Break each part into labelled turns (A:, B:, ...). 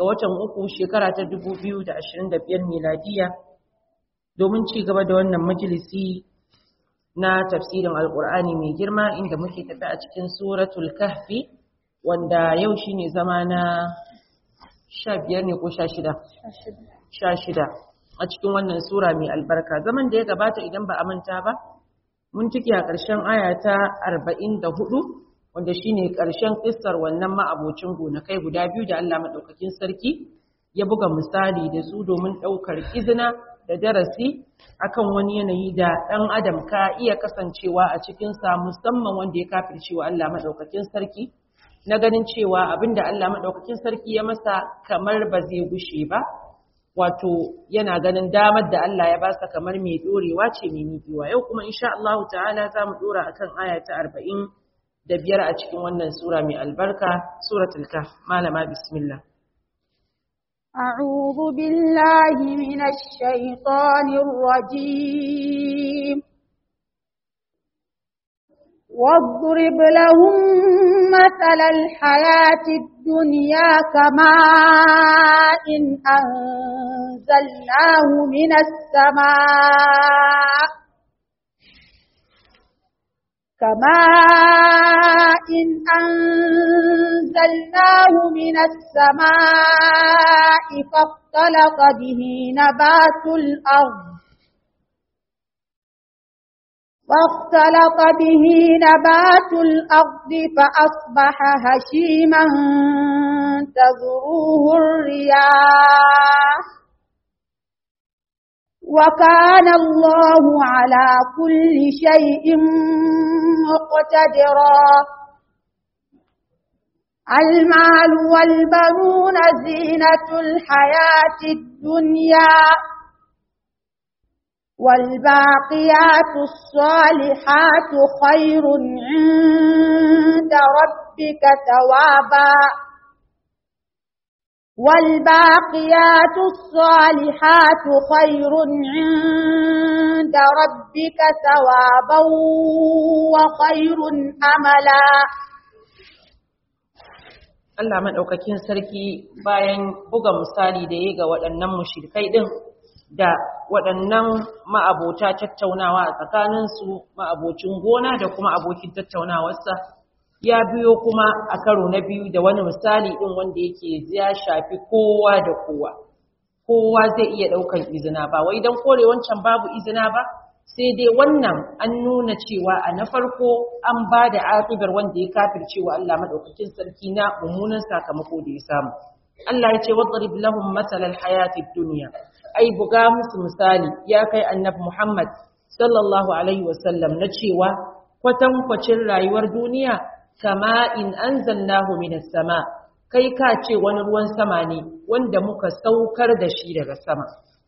A: ga watan uku shekara ta 2025 miladiya domin ci gaba da wannan majalisi na tafsirin alkur'ani mai girma inda muke tafi a cikin suratul kahfi wanda yau shine zama na 15 ne ko 16 16 a cikin wannan sura mai albarka zaman da ya gabata idan ba a manta ba mun ciki a ƙarshen aya ta 44 wanda shine ƙarshen kissar wannan ma'abocin gonakai guda biyu da Allah madaukakin sarki ya buga misali da su domin ɗaukar izina da darasi akan wani yanayi da ɗan adam ka iya kasancewa a cikinsa musamman wanda ya kafircewa Allah madaukakin sarki na ganin cewa abinda Allah madaukakin sarki ya masa kamar ba zai gushe ba wato yana ganin damar da Allah ya basa kamar mai dorewa ce mai miƙewa yau kuma insha Allah ta'ala za mu dora akan aya ta arba'in da biyar a cikin wannan sura mai albarka suratul kaf malama bismillah
B: أعوذ بالله من الشيطان الرجيم واضرب لهم مثل الحياة الدنيا كماء إن أنزلناه من السماء كماء إن أنزلناه من السماء فاختلط به نبات الأرض فاختلط به نبات الأرض فأصبح هشيما تذروه الرياح وكان الله على كل شيء مقتدرا المال والبنون زينة الحياة الدنيا والباقيات الصالحات خير عند ربك ثوابا والباقيات الصالحات خير عند ربك ثوابا وخير أملا
A: Allah maɗaukakin sarki bayan buga misali da ya ga waɗannan mushrikai ɗin da waɗannan ma'abota tattaunawa a tsakaninsu ma'abocin gona da kuma abokin tattaunawarsa ya biyo kuma a karo na biyu da wani misali ɗin wanda yake ya shafi kowa da kowa kowa zai iya ɗaukar izina ba wai don kore wancan babu izina ba sai dai wannan an nuna cewa a na farko an ba da aƙibar wanda ya kafircewa Allah maɗaukakin sarki na mummunan sakamako da ya samu Allah ya ce wadrib lahum masalal hayatid dunya ai buga musu misali ya kai annabi Muhammad sallallahu alaihi wasallam na cewa kwatankwacin rayuwar duniya kama in anzalnahu minas sama kai ka ce wani ruwan sama ne wanda muka saukar da shi daga sama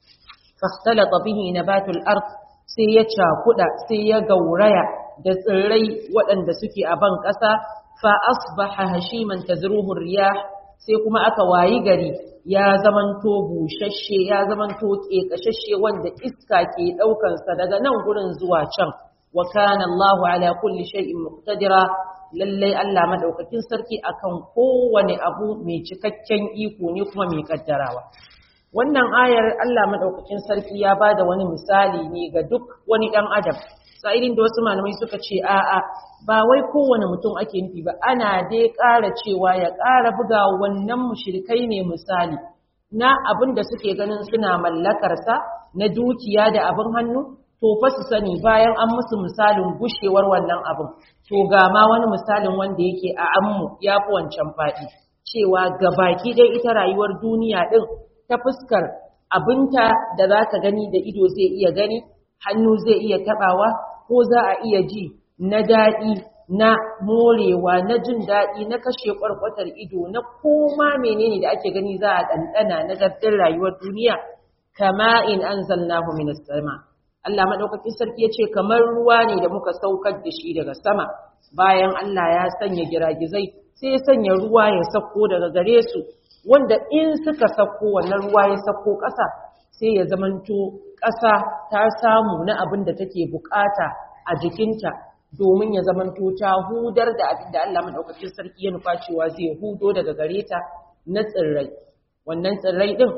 A: fastalata bihi nabatul ard sai ya cakuda sai ya gauraya da tsirrai waɗanda suke a ban ƙasa fa asbaha hashiman tazruhu riyah sai kuma aka wayi gari ya zamanto bushashe ya zamanto ƙeƙashashe wanda iska ke ɗaukansa daga nan gurin zuwa can wa kana Allahu ala kulli shay'in muqtadira lallai Allah madaukakin sarki akan kowane abu mai cikakken iko ne kuma mai kaddarawa wannan ayar Allah madaukakin sarki ya bada wani misali ne ga duk wani dan adam sa'ilin da wasu malamai suka ce a'a ba wai kowane mutum ake nufi ba ana dai ƙara cewa ya ƙara buga wannan mushrikai ne misali na abin da suke ganin suna mallakarsa na dukiya da abin hannu to fa su sani bayan an musu misalin gushewar wannan abin to ga ma wani misalin wanda yake a ammu ya fi wancan faɗi cewa gabaki dai ita rayuwar duniya ɗin ta fuskar abinta da za ka gani da ido zai iya gani hannu zai iya taɓawa ko za a iya ji na daɗi na morewa na jin daɗi na kashe ƙwarƙwatar ido na koma menene da ake gani za a ɗanɗana na gardin rayuwar duniya kama in anzalnahu minas sama Allah maɗaukakin sarki ya ce kamar ruwa ne da muka saukar da shi daga sama bayan Allah ya sanya giragizai sai ya sanya ruwa ya sauko daga gare su wanda in suka sauko wannan ruwa ya sauko ƙasa sai ya zamanto ƙasa ta samu na abin da take bukata a jikinta domin ya zamanto ta hudar da abin da Allah maɗaukakin sarki ya nufa cewa zai hudo daga gare ta na tsirrai wannan tsirrai din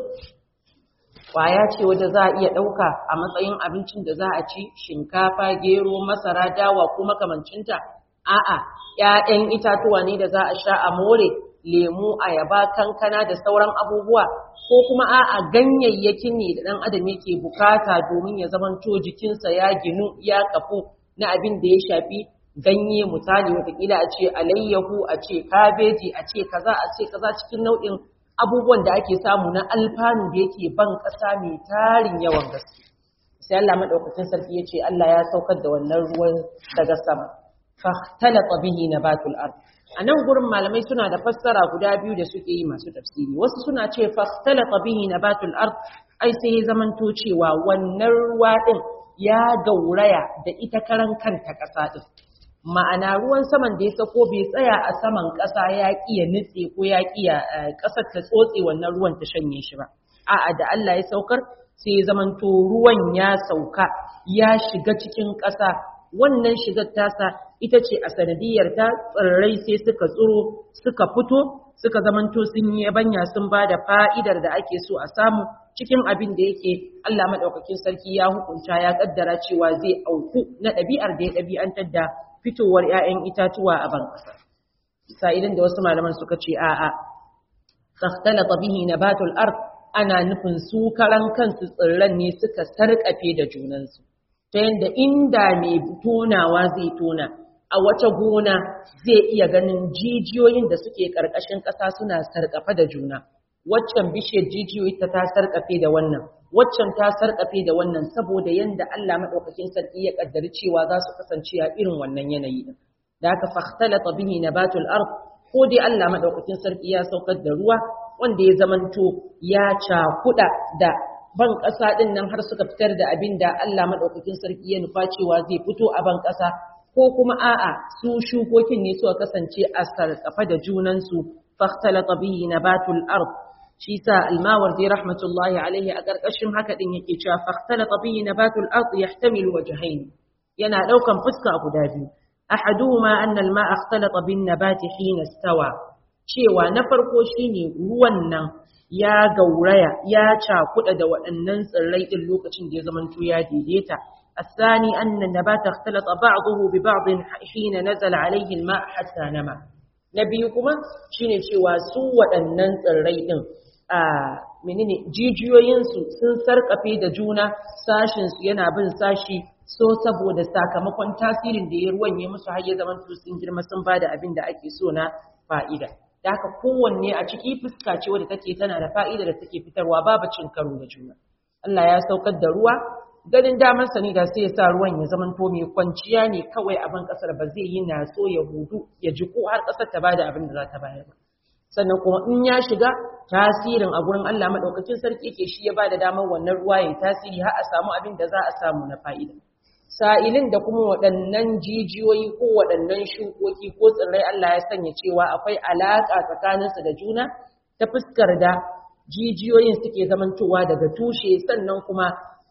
A: kwaya ce wadda za a iya ɗauka a matsayin abincin da za a ci shinkafa gero masara dawa ko makamancinta a'a ‘ya'yan itatuwa ne da za a sha a more lemu ayaba kankana da sauran abubuwa ko kuma a'a ganyayyakin ne da ɗan adam yake bukata domin ya zamanto jikinsa ya ginu ya kafu na abin da ya shafi ganye misali watakila a ce alayyahu a ce kabeji a ce kaza a ce kaza cikin nau'in abubuwan da ake samu na alfanu da yake ban ƙasa mai tarin yawan gaske sai Allah madaukakin sarki ya ce Allah ya saukar da wannan ruwan daga sama fahtalata bihi nabatul ard anan gurin malamai suna da fassara guda biyu da suke yi masu tafsiri wasu suna ce fahtalata bihi nabatul ard ai sai ya zamanto cewa wannan ruwa din ya gauraya da ita karan kanta ƙasa din ma'ana ruwan saman da ya sako bai tsaya a saman ƙasa ya ƙiya nutse ko ya ƙiya ƙasar ta tsotse wannan ruwan ta shanye shi ba a'a da Allah ya saukar sai ya zamanto ruwan ya sauka ya shiga cikin ƙasa wannan shigar tasa ita ce a sanadiyar ta tsirrai sai suka tsiro suka fito suka zamanto sun yi yabanya sun ba da fa'idar da ake so a samu cikin abin da yake Allah maɗaukakin sarki ya hukunta ya ƙaddara cewa zai auku na ɗabi'ar da ya ɗabi'antar da fitowar ‘ya'yan itatuwa a ban ƙasa. Sa'ilin da wasu malaman suka ce, A'a, tsaktalata bihi na batul art ana nufin su karan kansu tsirran ne suka sarƙafe da junansu, ta yadda inda mai tonawa zai tona, a wata gona zai iya ganin jijiyoyin da suke ƙarƙashin ƙasa suna sarƙafe da juna. Waccan bishiyar jijiyoyi ta ta sarƙafe da wannan, waccan ta sarƙafe da wannan saboda yanda Allah madaukakin sarki ya kaddari cewa za su kasance a irin wannan yanayi din da aka fakhtalata bihi nabatul ard ko dai Allah madaukakin sarki ya saukar da ruwa wanda ya zamanto ya cakuda da ban ƙasa din nan har suka fitar da abin da Allah madaukakin sarki ya nufa cewa zai fito a ban ƙasa ko kuma a'a su shukokin ne suka kasance a sarƙafa da junansu fakhtalata bihi nabatul ard shi sa almawardi rahmatullahi alaihi a ƙarƙashin haka ɗin yake cewa fakhtalata bihi nabatul ard yahtamilu wajhayn yana ɗaukan fuska guda biyu ahaduhuma anna alma'a ikhtalata bin nabati hina istawa cewa na farko shine ruwan nan ya gauraya ya cakuɗa da waɗannan tsirrai ɗin lokacin da ya zamanto ya daidaita الثاني أن النبات اختلط بعضه ببعض حين نزل عليه الماء حتى نما نبيكما شيني cewa su waɗannan tsirrai ɗin a menene jijiyoyinsu sun sarkafe da juna sashinsu yana bin sashi so saboda sakamakon tasirin da ya ruwan ya musu har ya zama sun girma sun ba da abin da ake so na fa'ida da haka kowanne a ciki fuska ce wadda take tana da fa'ida da take fitarwa babu cin karo da juna Allah ya saukar da ruwa ganin damar sa ne da sai ya sa ruwan ya zama to mai kwanciya ne kawai a ban kasar ba zai yi na so ya hudu ya jiko har kasar ta bada abin da za ta bayar ba sannan kuma in ya shiga tasirin a gurin Allah madaukakin sarki ke shi ya bada damar wannan ruwa ya tasiri har a samu abin da za a samu na fa'ida sa'ilin da kuma waɗannan jijiyoyi ko waɗannan shukoki ko tsirrai Allah ya sanya cewa akwai alaƙa tsakaninsu da juna ta fuskar da jijiyoyin suke zamantowa daga tushe sannan kuma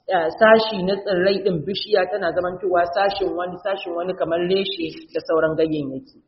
A: sashi na tsirrai ɗin bishiya tana zamantowa sashin wani sashin wani kamar reshe da sauran ganyayyaki.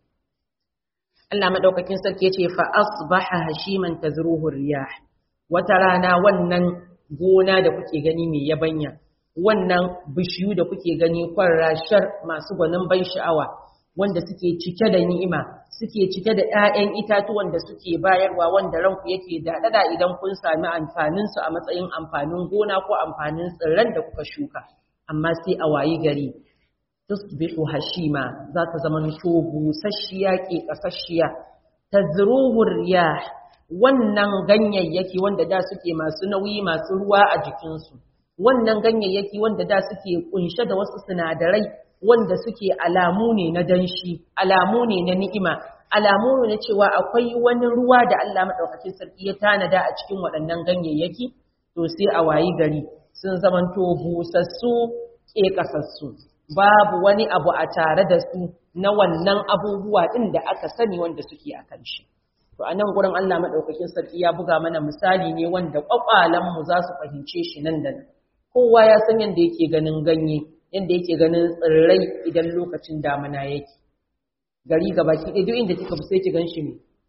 A: Allah madaukakin sarki ya ce fa asbaha hashiman tazruhu riyah wata rana wannan gona da kuke gani mai yabanya wannan bishiyu da kuke gani kwarrashar masu gwanin ban sha'awa wanda suke cike da ni'ima suke cike da 'ya'yan itatuwan da suke bayarwa wanda ranku yake daɗaɗa idan kun sami amfanin su a matsayin amfanin gona ko amfanin tsirran da kuka shuka amma sai a wayi gari tusbihu hashima za ta zama to busasshiya ke kasashiya tazruhu riyah wannan ganyayyaki wanda da suke masu nauyi masu ruwa a jikinsu wannan ganyayyaki wanda da suke kunshe da wasu sinadarai wanda suke alamu ne na danshi alamu ne na ni'ima alamu ne na cewa akwai wani ruwa da Allah madaukakin sarki ya tanada a cikin waɗannan ganyayyaki to sai a wayi gari sun zamanto busassu ke kasassu babu wani abu a tare da su na wannan abubuwa ɗin da aka sani wanda suke a kan shi. To a nan gurin Allah maɗaukakin sarki ya buga mana misali ne wanda ƙwaƙwalanmu za su fahimce shi nan da nan. Kowa ya san yadda yake ganin ganye, yadda yake ganin tsirrai idan lokacin damina yake. Gari gaba ki ɗaya duk inda kika sai ki gan shi ne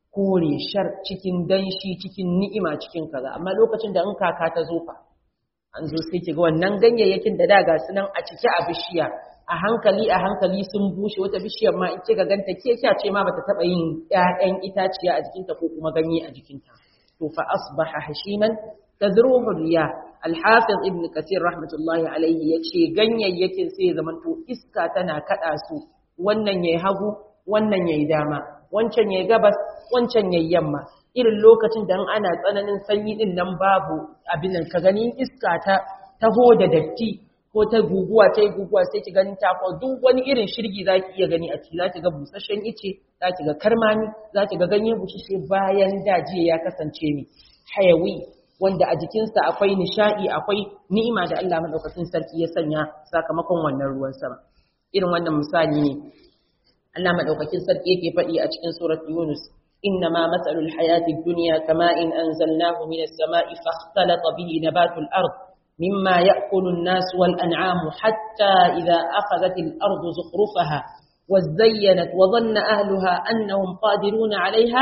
A: kore shar cikin danshi cikin ni'ima cikin kaza amma lokacin da in kaka ta zo fa an zo sai ki ga wannan ganyayyakin da da ga su nan a cike a bishiya a hankali a hankali sun bushe wata bishiyar ma in kika ganta ke kya ce ma bata taba yin ƴaƴan itaciya a jikinta ko kuma ganye a jikinta to fa asbaha hashiman tadruhu riya al-hafiz ibn kathir rahmatullahi alayhi yace ganyayyakin sai ya zamanto iska tana kada su wannan yayi hagu wannan yayi dama wancan yayi gabas wancan yayi yamma irin lokacin da ana tsananin sanyi din nan babu abin nan ka gani iska ta taho da datti ko ta guguwa ta yi guguwa sai ki gani ta duk wani irin shirgi za ki iya gani a ciki za ki ga busasshen ice za ki ga karmami za ki ga ganye bushe bayan daji ya kasance ne hayawi wanda a jikinsa akwai nishaɗi akwai ni'ima da Allah madaukakin sarki ya sanya sakamakon wannan ruwan sama irin wannan misali ne Allah madaukakin sarki yake faɗi a cikin surat Yunus إنما مثل الحياة الدنيا كماء أنزلناه من السماء فاختلط به نبات الأرض مما يأكل الناس والأنعام حتى إذا أخذت الأرض زخرفها وزينت وظن أهلها أنهم قادرون عليها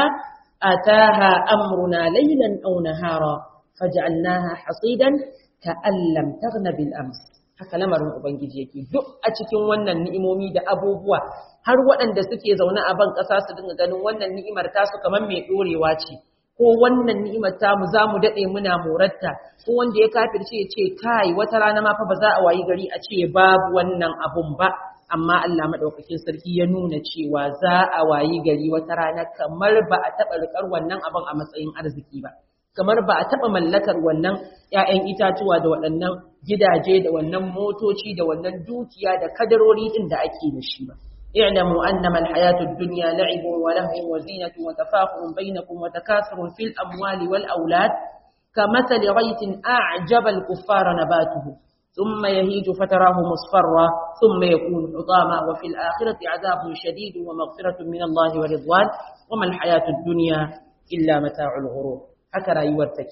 A: أتاها أمرنا ليلا أو نهارا فجعلناها حصيدا كأن لم تغن بالأمس haka lamarin ubangiji yake duk a cikin wannan ni'imomi da abubuwa har waɗanda suke zaune a ban ƙasa su dinga ganin wannan ni'imar tasu kamar mai ɗorewa ce ko wannan ni'imar tamu za mu daɗe muna morarta ko wanda ya kafirce ya ce kai wata rana ma fa ba za a wayi gari a ce babu wannan abun ba amma Allah madaukakin sarki ya nuna cewa za a wayi gari wata rana kamar ba a taɓa riƙar wannan abun a matsayin arziki ba kamar ba a taɓa mallakar wannan ‘ya'yan itatuwa da waɗannan gidaje da wannan motoci da wannan dukiya da kadarori ɗin da ake da shi ba. اعلموا أنما الحياة الدنيا لعب ولهو وزينة وتفاخر بينكم وتكاثر في الأموال والأولاد كمثل غيث أعجب الكفار نباته ثم يهيج فتراه مصفرا ثم يكون حطاما وفي الآخرة عذاب شديد ومغفرة من الله ورضوان وما الحياة الدنيا إلا متاع الغرور هكذا يورتك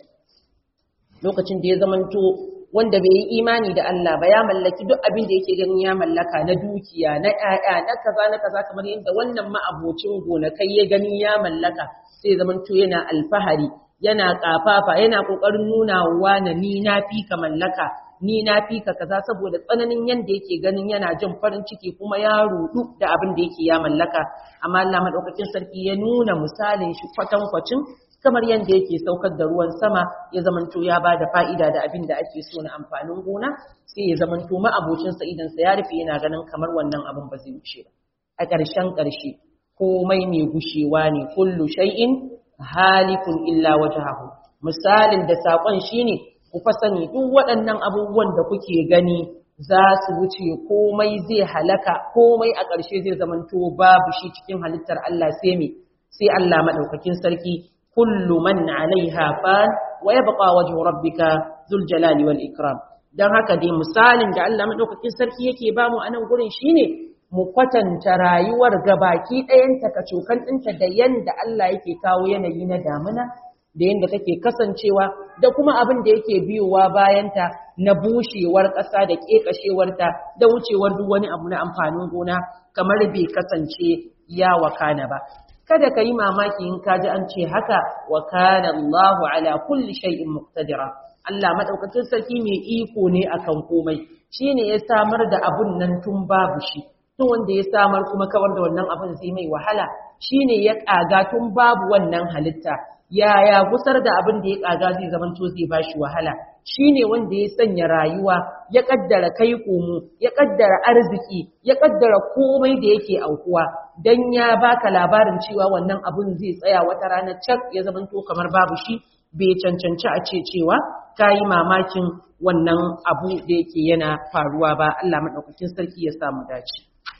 A: lokacin da ya zamanto wanda bai yi imani da Allah ba ya mallaki duk abin da yake ganin ya mallaka na dukiya na ƴaƴa na kaza na kaza kamar yadda wannan ma'abocin gonakai ya gani ya mallaka sai zamanto yana alfahari yana kafafa yana kokarin nuna wa na ni na fi ka mallaka ni na fi ka kaza saboda tsananin yanda yake ganin yana jin farin ciki kuma ya rudu da abin da yake ya mallaka amma Allah madaukakin sarki ya nuna misalin shi kwatankwacin kamar yadda yake saukar da ruwan sama ya zamanto ya ba da fa'ida da abin da ake so na amfanin gona sai ya zamanto ma'abocinsa idansa ya rufe yana ganin kamar wannan abin ba zai wuce ba a ƙarshen ƙarshe komai mai gushewa ne kullu shay'in halikun illa wajhahu misalin da sakon shine ku fa sani duk waɗannan abubuwan da kuke gani za su wuce komai zai halaka komai a ƙarshe zai zamanto babu shi cikin halittar Allah sai me sai Allah madaukakin sarki kullu man alaiha fan wa yabqa wajhu rabbika dhul jalali wal ikram dan haka dai misalin da Allah madaukakin sarki yake bamu a nan gurin shine mu kwatanta rayuwar gabaki ɗayanta kacokan ɗinta da yanda Allah yake kawo yanayi na damuna da yanda take kasancewa da kuma abin da yake biyowa bayanta na bushewar ƙasa da ƙeƙashewarta da wucewar duk wani abu na amfanin gona kamar bai kasance ya wakana ba kada ka yi mamaki in ka ji an ce haka wa kana Allahu ala kulli shay'in muqtadira Allah madaukakin sarki mai iko ne akan komai shine ya samar da abun nan tun babu shi tun wanda ya samar kuma kawar da wannan abun zai mai wahala shine ya kaga tun babu wannan halitta yaya gusar da abin da ya kaga zai zamanto zai bashi wahala shine wanda ya sanya rayuwa ya kaddara kai komo ya kaddara arziki ya kaddara komai da yake aukuwa dan ya baka labarin cewa wannan abun zai tsaya wata rana cak ya zamanto kamar babu shi bai cancanci a ce cewa kayi mamakin wannan abu da yake yana faruwa ba Allah madaukakin sarki ya samu dace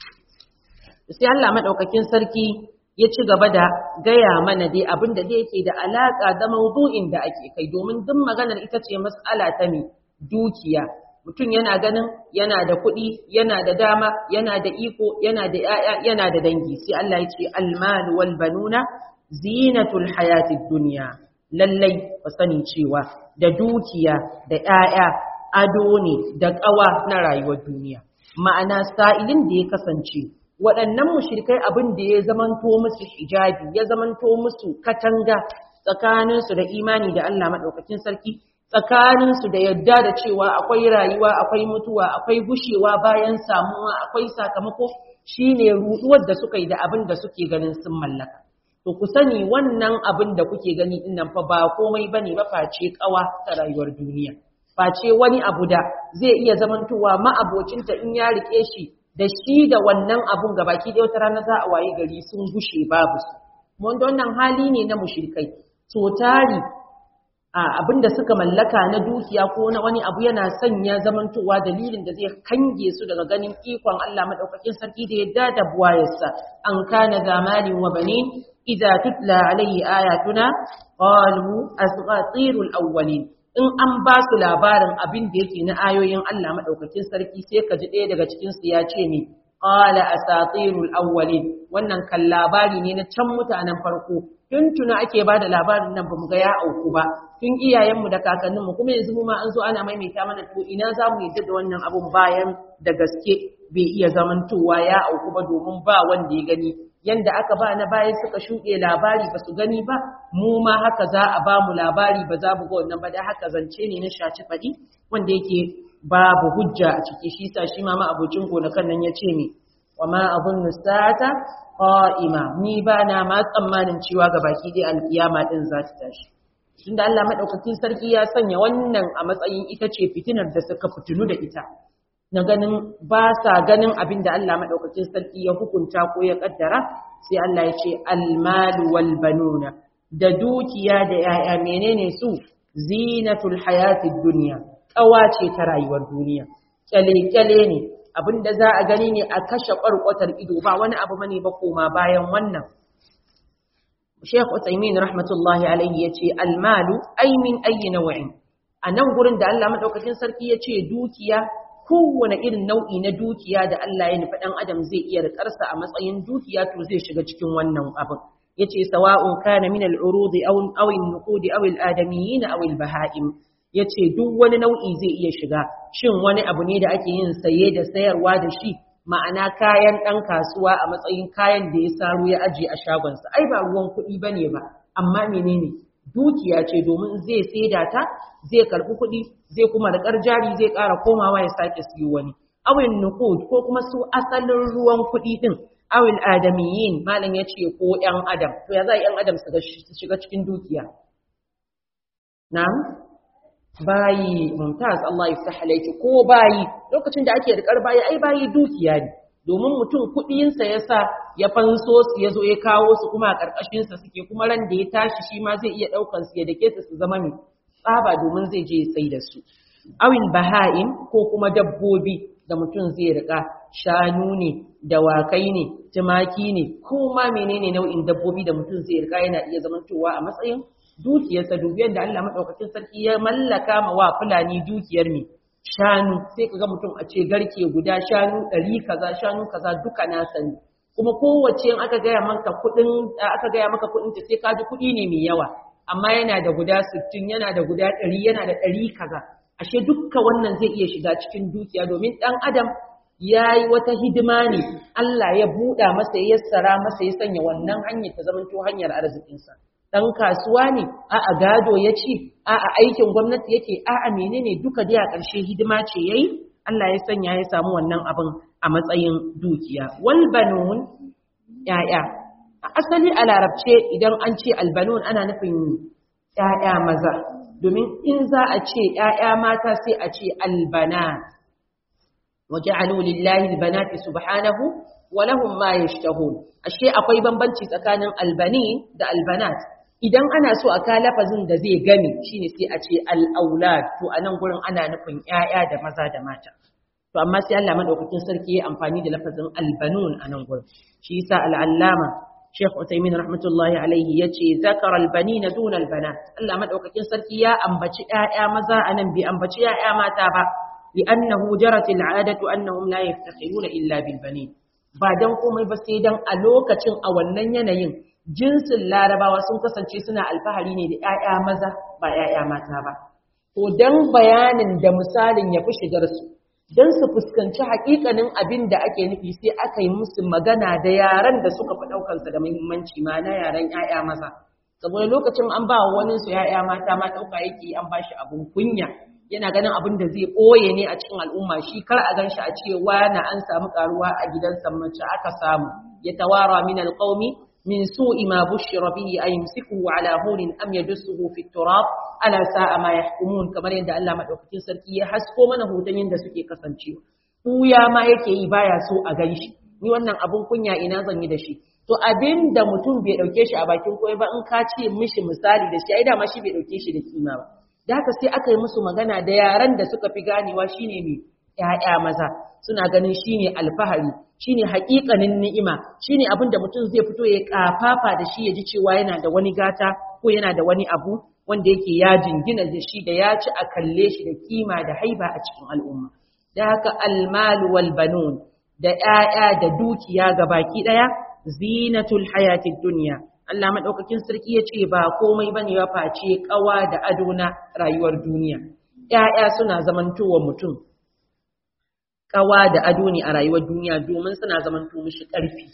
A: sai Allah madaukakin sarki ya ci gaba da gaya mana dai abin da dai yake da alaka da mawdu'in da ake kai domin duk maganar ita ce mas'ala ta me dukiya mutum yana ganin yana da kuɗi yana da dama yana da iko yana da ‘ya'ya yana da dangi sai Allah ya ce almalu wal banuna zinatul hayatid duniya lallai ba sani cewa da dukiya da ‘ya'ya ado ne da ƙawa na rayuwar duniya ma'ana sa'ilin da ya kasance waɗannan mushrikai abin da ya zamanto musu hijabi ya zamanto musu katanga tsakaninsu da imani da Allah maɗaukakin sarki tsakaninsu da yadda da cewa akwai rayuwa akwai mutuwa akwai gushewa bayan samuwa akwai sakamako shine ruduwar da suka yi da abin da suke ganin sun mallaka to ku sani wannan abin da kuke gani din nan fa ba komai bane ba face kawa ta rayuwar duniya face wani abu da zai iya zamantowa ma'abocinta in ya rike shi da shi da wannan abun gabaki da wata rana za a waye gari sun gushe babu su wanda wannan hali ne na mushrikai to tari abin da suka mallaka na dukiya ko na wani abu yana sanya zamantowa dalilin da zai kange su daga ganin ikon Allah madaukakin sarki da yadda da buwayarsa an kana zamalin wa banin idza tutla alayhi ayatuna qalu asghatirul awwalin in an ba su labarin abin da yake na ayoyin Allah madaukakin sarki sai ka ji ɗaya daga cikin su ya ce ne qala asatirul awwalin wannan kan labari ne na can mutanen farko tun tuna ake ba da labarin nan bamu ga ya auku ba tun iyayenmu da kakanninmu kuma yanzu mu ma an zo ana maimaita mana to ina za mu yadda da wannan abun bayan da gaske bai iya zamantowa ya auku ba domin ba wanda ya gani yanda aka ba na bayan suka shuɗe labari ba su gani ba mu ma haka za a ba mu labari ba za mu ga wannan ba da haka zance ne na shaci faɗi wanda yake babu hujja a ciki shi sa shi ma ma abocin gonakan nan ya ce ni wa ma abun nusata qa'ima ni ba na ma tsammanin cewa ga baki dai alkiyama din za ta tashi tunda Allah madaukakin sarki ya sanya wannan a matsayin ita ce fitinar da suka fitinu da ita na ganin ba sa ganin abin da Allah madaukakin sarki ya hukunta ko ya kaddara sai Allah ya ce almalu wal banuna da dukiya da yaya menene su zinatul hayatid dunya kawa ce ta rayuwar duniya kyale kyale ne abin da za a gani ne a kashe ƙwarƙwatar ido ba wani abu bane ba koma bayan wannan Sheikh Uthaymeen rahmatullahi alaihi yace almalu ay min ayyi naw'in anan gurin da Allah madaukakin sarki yace dukiya kowane irin nau'i na dukiya da Allah ya nufi dan adam zai iya rikarsa a matsayin dukiya to zai shiga cikin wannan abin yace sawa'un kana min al-urud aw aw an-nuqud aw al-adamiyyin aw al-baha'im ya ce duk wani nau'i zai iya shiga shin wani abu ne da ake yin saye da sayarwa da shi ma'ana kayan ɗan kasuwa a matsayin kayan da ya saro ya ajiye a shagonsa ai ba ruwan kuɗi ba ne ba amma menene dukiya ce domin zai saida ta zai karɓi kuɗi zai kuma da jari zai ƙara komawa ya sake siyo wani awin nuqud ko kuma su asalin ruwan kuɗi ɗin awil adamiyin malam ya ce ko ‘yan adam to ya za ‘yan adam su shiga cikin dukiya na'am bayi mumtaz Allah ya alayki ko bayi lokacin da ake rikar bayi ai bayi dukiya ne domin mutum kuɗinsa ya sa ya fanso su ya zo ya kawo su kuma a ƙarƙashinsa suke kuma ran da ya tashi shi ma zai iya ɗaukan su ya dake su su zama mai tsaba domin zai je ya sai da su awin baha'in ko kuma dabbobi da mutum zai rika shanu ne dawakai ne tumaki ne ko ma menene nau'in dabbobi da mutum zai rika yana iya zamantowa a matsayin dukiyarsa dubiyar da Allah maɗaukacin sarki ya mallaka ma wa fulani dukiyar mai shanu sai ka ga mutum a ce garke guda shanu ɗari kaza shanu kaza duka na sani kuma kowace in aka gaya maka kuɗin aka gaya maka kuɗin ta sai ka ji kuɗi ne mai yawa amma yana da guda sittin yana da guda ɗari yana da ɗari kaza ashe dukka wannan zai iya shiga cikin dukiya domin ɗan adam ya yi wata hidima ne Allah ya buɗa masa ya yassara masa ya sanya wannan hanyar ta zamanto hanyar arzikinsa ɗan kasuwa ne a'a gado ya ci a'a aikin gwamnati yake a'a menene duka dai a ƙarshe hidima ce yayi Allah ya sanya ya samu wannan abin a matsayin dukiya wal banun ya'ya a asali a larabce idan an ce albanun ana nufin ya'ya maza domin in za a ce ya'ya mata sai a ce albanat waja'alu lillahi albanati subhanahu wa lahum ma yashtahun ashe akwai bambanci tsakanin albani da albanat idan ana so a ka lafazin da zai gami shine sai a ce al-aulad to anan gurin ana nufin ƴaƴa da maza da mata to amma sai Allah madaukakin sarki ya amfani da lafazin albanun anan gurin shi yasa al-allama Sheikh Uthaymeen rahmatullahi alaihi yace zakara al-banina dun al-banat Allah madaukakin sarki ya ambaci ƴaƴa maza anan bai ambaci ƴaƴa mata ba لأنه جرت العادة أنهم لا يفتخرون إلا بالبنين ba dan komai ba sai dan a lokacin a wannan yanayin jinsin larabawa sun kasance suna alfahari ne da 'ya'ya maza ba 'ya'ya mata ba to dan bayanin da misalin ya fi shigar su don su fuskanci haƙiƙanin abin da ake nufi sai aka yi musu magana da yaran da suka fi ɗaukansa da muhimmanci ma na yaran 'ya'ya maza saboda lokacin an ba wani su 'ya'ya mata ma ɗauka yake an ba shi abin kunya yana ganin abin da zai ɓoye ne a cikin al'umma shi kar a gan shi a ce na an samu ƙaruwa a gidansa mace aka samu ya tawara min alƙaumi من سوء ما بشر به أن يمسكه على هون أم يدسه في التراب ألا ساء ما يحكمون كما يندى الله مدعوكتين سركي يحسكو من هوتين يندى سكي كسنشي ya ma yake yi baya so a gan shi ni wannan abun kunya ina zan yi da shi to abin da mutum bai dauke shi a bakin koyi ba in ka ce mishi misali da shi ai dama shi bai dauke shi da kima ba da haka sai aka yi musu magana da yaran da suka fi ganewa shine me ƴaƴa maza suna ganin shine alfahari shine haƙiƙanin ni'ima shine abin da mutum zai fito ya kafafa da shi ya ji cewa yana da wani gata ko yana da wani abu wanda yake ya jingina da shi da ya ci a kalle shi da kima da haiba a cikin al'umma da haka almalu wal banun da ƴaƴa da dukiya ga baki ɗaya zinatul hayatid dunya Allah madaukakin sarki ya ce ba komai bane ya face kawa da ado na rayuwar duniya ƴaƴa suna zamantowa mutum kawa da ado ne a rayuwar duniya domin suna zamanto mishi ƙarfi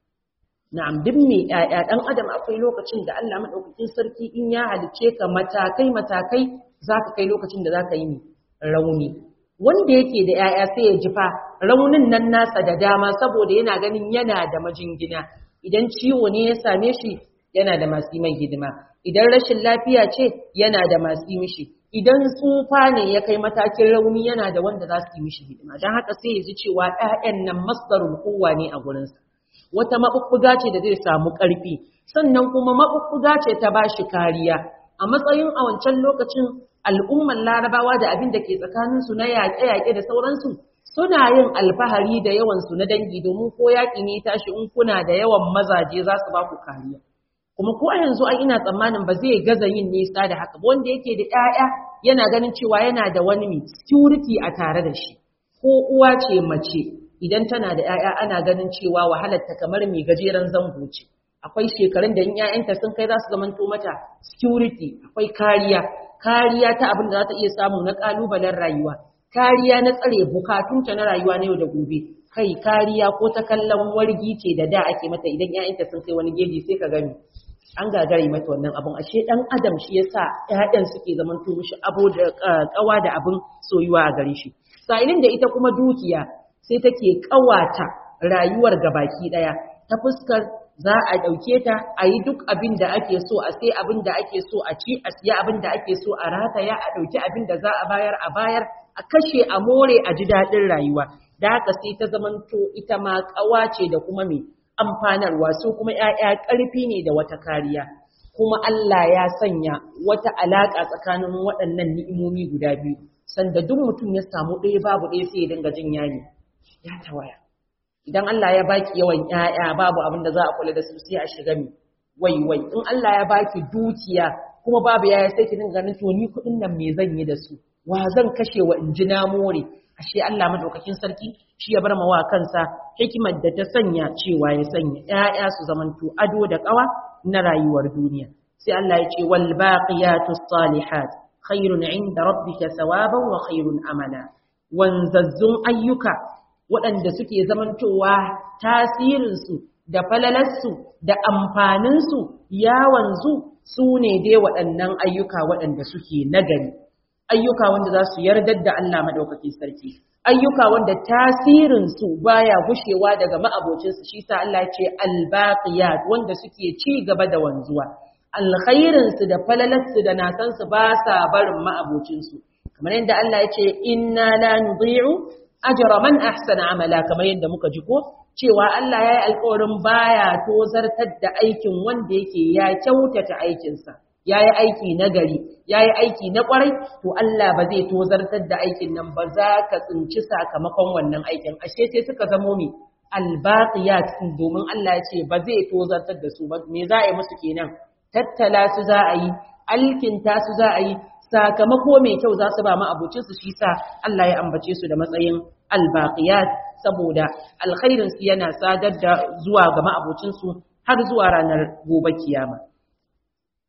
A: na'am duk mai ƴaƴa dan adam akwai lokacin da Allah madaukakin sarki in ya halice ka matakai matakai zaka kai lokacin da zaka yi rauni wanda yake da ƴaƴa sai ya ji fa raunin nan nasa da dama saboda yana ganin yana da majingina idan ciwo ne ya same shi yana da masu mai hidima idan rashin lafiya ce yana da masu mishi idan tsufa ne ya kai matakin rauni yana da wanda za su yi mishi hidima don haka sai ya ji cewa ‘ya'yan nan masdarul kowa ne a gurinsa wata maɓuɓɓuga ce da zai samu ƙarfi sannan kuma maɓuɓɓuga ce ta ba shi kariya a matsayin a wancan lokacin al'ummar larabawa da abin da ke tsakaninsu na yaƙe-yaƙe da sauransu suna yin alfahari da yawansu na dangi domin ko yaƙi ne tashi in kuna da yawan mazaje za su ba ku kariya kuma ko a yanzu ai ina tsammanin ba zai gaza yin nisa da haka ba wanda yake da ƴaƴa yana ganin cewa yana da wani mai security a tare da shi ko uwa ce mace idan tana da ƴaƴa ana ganin cewa wahalar ta kamar mai gajeren zango ce akwai shekarun da in ƴaƴanta sun kai za su zamanto mata security akwai kariya kariya ta abin da za ta iya samu na kalubalen rayuwa kariya na tsare bukatunta na rayuwa na yau da gobe kai kariya ko ta kallon wargi ce da da ake mata idan ƴaƴanta sun kai wani geji sai ka gani an gagare mata wannan abun ashe dan adam shi yasa ƴaƴan suke zaman to mishi abo da kawa da abin soyuwa a gare shi sa'ilin da ita kuma dukiya sai take kawata rayuwar gabaki daya ta fuskar za a dauke ta a yi duk abin da ake so a sai abin da ake so a ci a siya abin da ake so a rataya a dauki abin da za a bayar a bayar a kashe a more a ji daɗin rayuwa da haka sai ta zamanto ita ma kawa ce da kuma me amfanarwa su kuma ‘ya'ya ƙarfi ne da wata kariya, kuma Allah ya sanya wata alaƙa tsakanin waɗannan ni'imomi guda biyu, sanda duk mutum ya samu ɗaya babu ɗaya sai ya dinga jin yayi, ya tawaya. Idan Allah ya baki yawan ‘ya'ya babu abin da za a kula da su sai a shiga mi, wai wai, in Allah ya baki dukiya kuma babu yaya sai ki dinga ganin to ni kuɗin nan me zan yi da su, wa zan kashe wa in ji na more, ashe Allah madaukakin sarki shi ya bar ma wa kansa hikimar da ta sanya cewa ya sanya ƴaƴa su zamanto ado da ƙawa na rayuwar duniya sai Allah ya ce wal baqiyatus salihat khairun inda rabbika thawaban wa khairun amala wanzazzun ayyuka waɗanda suke zamantowa tasirinsu da falalarsu da amfaninsu ya wanzu su ne dai waɗannan ayyuka waɗanda suke nagari ayyuka wanda za su yardar da Allah maɗaukakin sarki ayyuka wanda tasirinsu baya gushewa daga ma'abocinsu shi sa Allah ce albaqiyat wanda suke ci gaba da wanzuwa alkhairinsu da falalarsu da nasansu ba sa barin ma'abocinsu kamar yadda Allah ya ce inna la nudhi'u ajra man ahsana amala kamar yadda muka ji ko cewa Allah ya yi alƙawarin baya tozartar da aikin wanda yake ya kyautata aikinsa ya yi aiki na gari ya yi aiki na kwarai to Allah ba zai tozartar da aikin nan ba za ka tsinci sakamakon wannan aikin ashe sai suka zamo mi albaqiyat domin Allah ya ce ba zai tozartar da su ba me za a yi musu kenan tattala su za a yi alkinta su za a yi sakamako mai kyau za su ba ma abocin su shi sa Allah ya ambace su da matsayin albaqiyat saboda alkhairin su yana sadar da zuwa ga ma'abocin su har zuwa ranar gobe kiyama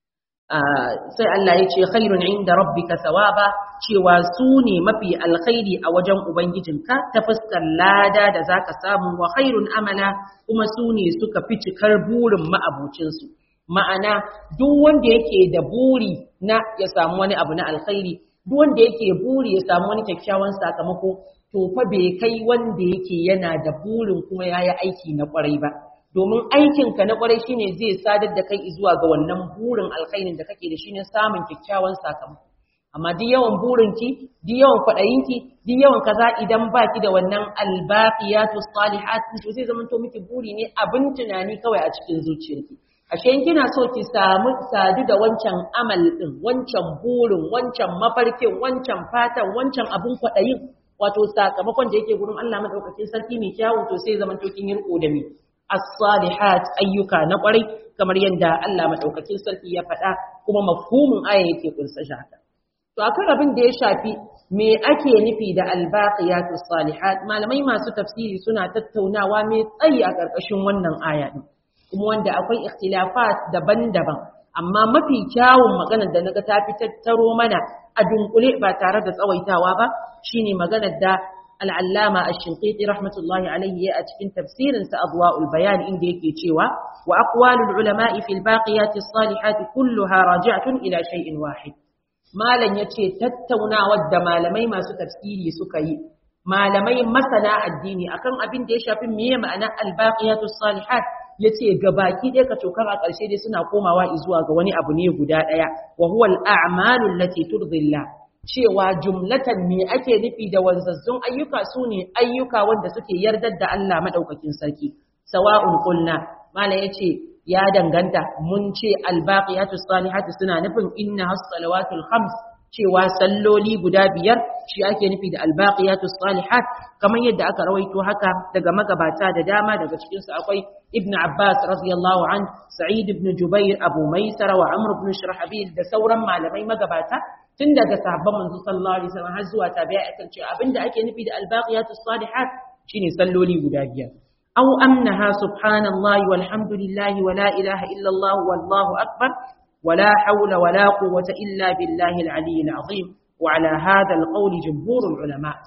A: sai Allah ya ce khairun inda rabbika thawaba cewa su ne mafi alkhairi a wajen ubangijinka ta fuskar lada da zaka samu wa khairun amala kuma su ne suka fi cikar burin ma'abucinsu ma'ana duk wanda yake da buri na ya samu wani abu na alkhairi duk wanda yake buri ya samu wani kyakkyawan sakamako to fa bai kai wanda yake yana da burin kuma yayi aiki na kwarai ba domin aikinka na kwarai shine zai sadar da kai zuwa ga wannan burin alkhairin da kake da shi ne samun kyakkyawan sakamako amma duk yawan burinki duk yawan kwaɗayinki duk yawan kaza idan baki da wannan albaqiyatu salihat to zai zama to miki buri ne abin tunani kawai a cikin zuciyarki ashe in kina so ki samu sadu da wancan amal din wancan burin wancan mafarkin wancan fatan wancan abin kwaɗayin wato sakamakon da yake gurin Allah madaukakin sarki mai kyawu to sai zaman to kin yi riko da mi as-salihat ayyuka na kwarai kamar yadda Allah madaukakin sarki ya faɗa kuma mafhumin aya yake kunsa haka to akan abin da ya shafi me ake nufi da albaqiyatu salihat malamai masu tafsiri suna tattaunawa mai tsayi a ƙarƙashin wannan aya din kuma wanda akwai ikhtilafat daban-daban amma mafi kyawun maganar da naga ta fi tattaro mana a dunkule ba tare da tsawaitawa ba shine maganar da al'allama ash-shinqiti rahmatullahi alayhi a cikin tafsirin sa adwa'ul bayan inda yake cewa wa aqwalul ulama'i fil baqiyati as-salihati kulluha raji'atun ila shay'in wahid malam yace tattaunawar da malamai masu tafsiri suka yi malamai masana addini akan abin da ya shafi meye ma'ana al-baqiyatu as-salihat ya ce gabaki ɗaya ka tokar a ƙarshe dai suna komawa zuwa ga wani abu ne guda ɗaya wa huwa al'amalul lati turdillah cewa jumlatan me ake nufi da wanzazzun ayyuka su ne ayyuka wanda suke yardar da Allah madaukakin sarki sawa'un qulna mala yace ya danganta mun ce albaqiyatus salihatu suna nufin inna as-salawatul khams cewa salloli guda biyar shi ake nufi da albaqiyatus salihat kamar yadda aka rawaito haka daga magabata da dama daga cikin su akwai ibn abbas radiyallahu an sa'id ibn jubair abu maisara wa amr ibn shurahbil da sauran malamai magabata tun daga sahabban manzo sallallahu alaihi wasallam har zuwa tabi'a akan cewa abinda ake nufi da albaqiyatus salihat shine salloli guda biyar aw amnaha subhanallahi walhamdulillahi wala ilaha illa allah wallahu akbar ولا حول ولا قوة إلا بالله العلي العظيم وعلى هذا القول جمهور العلماء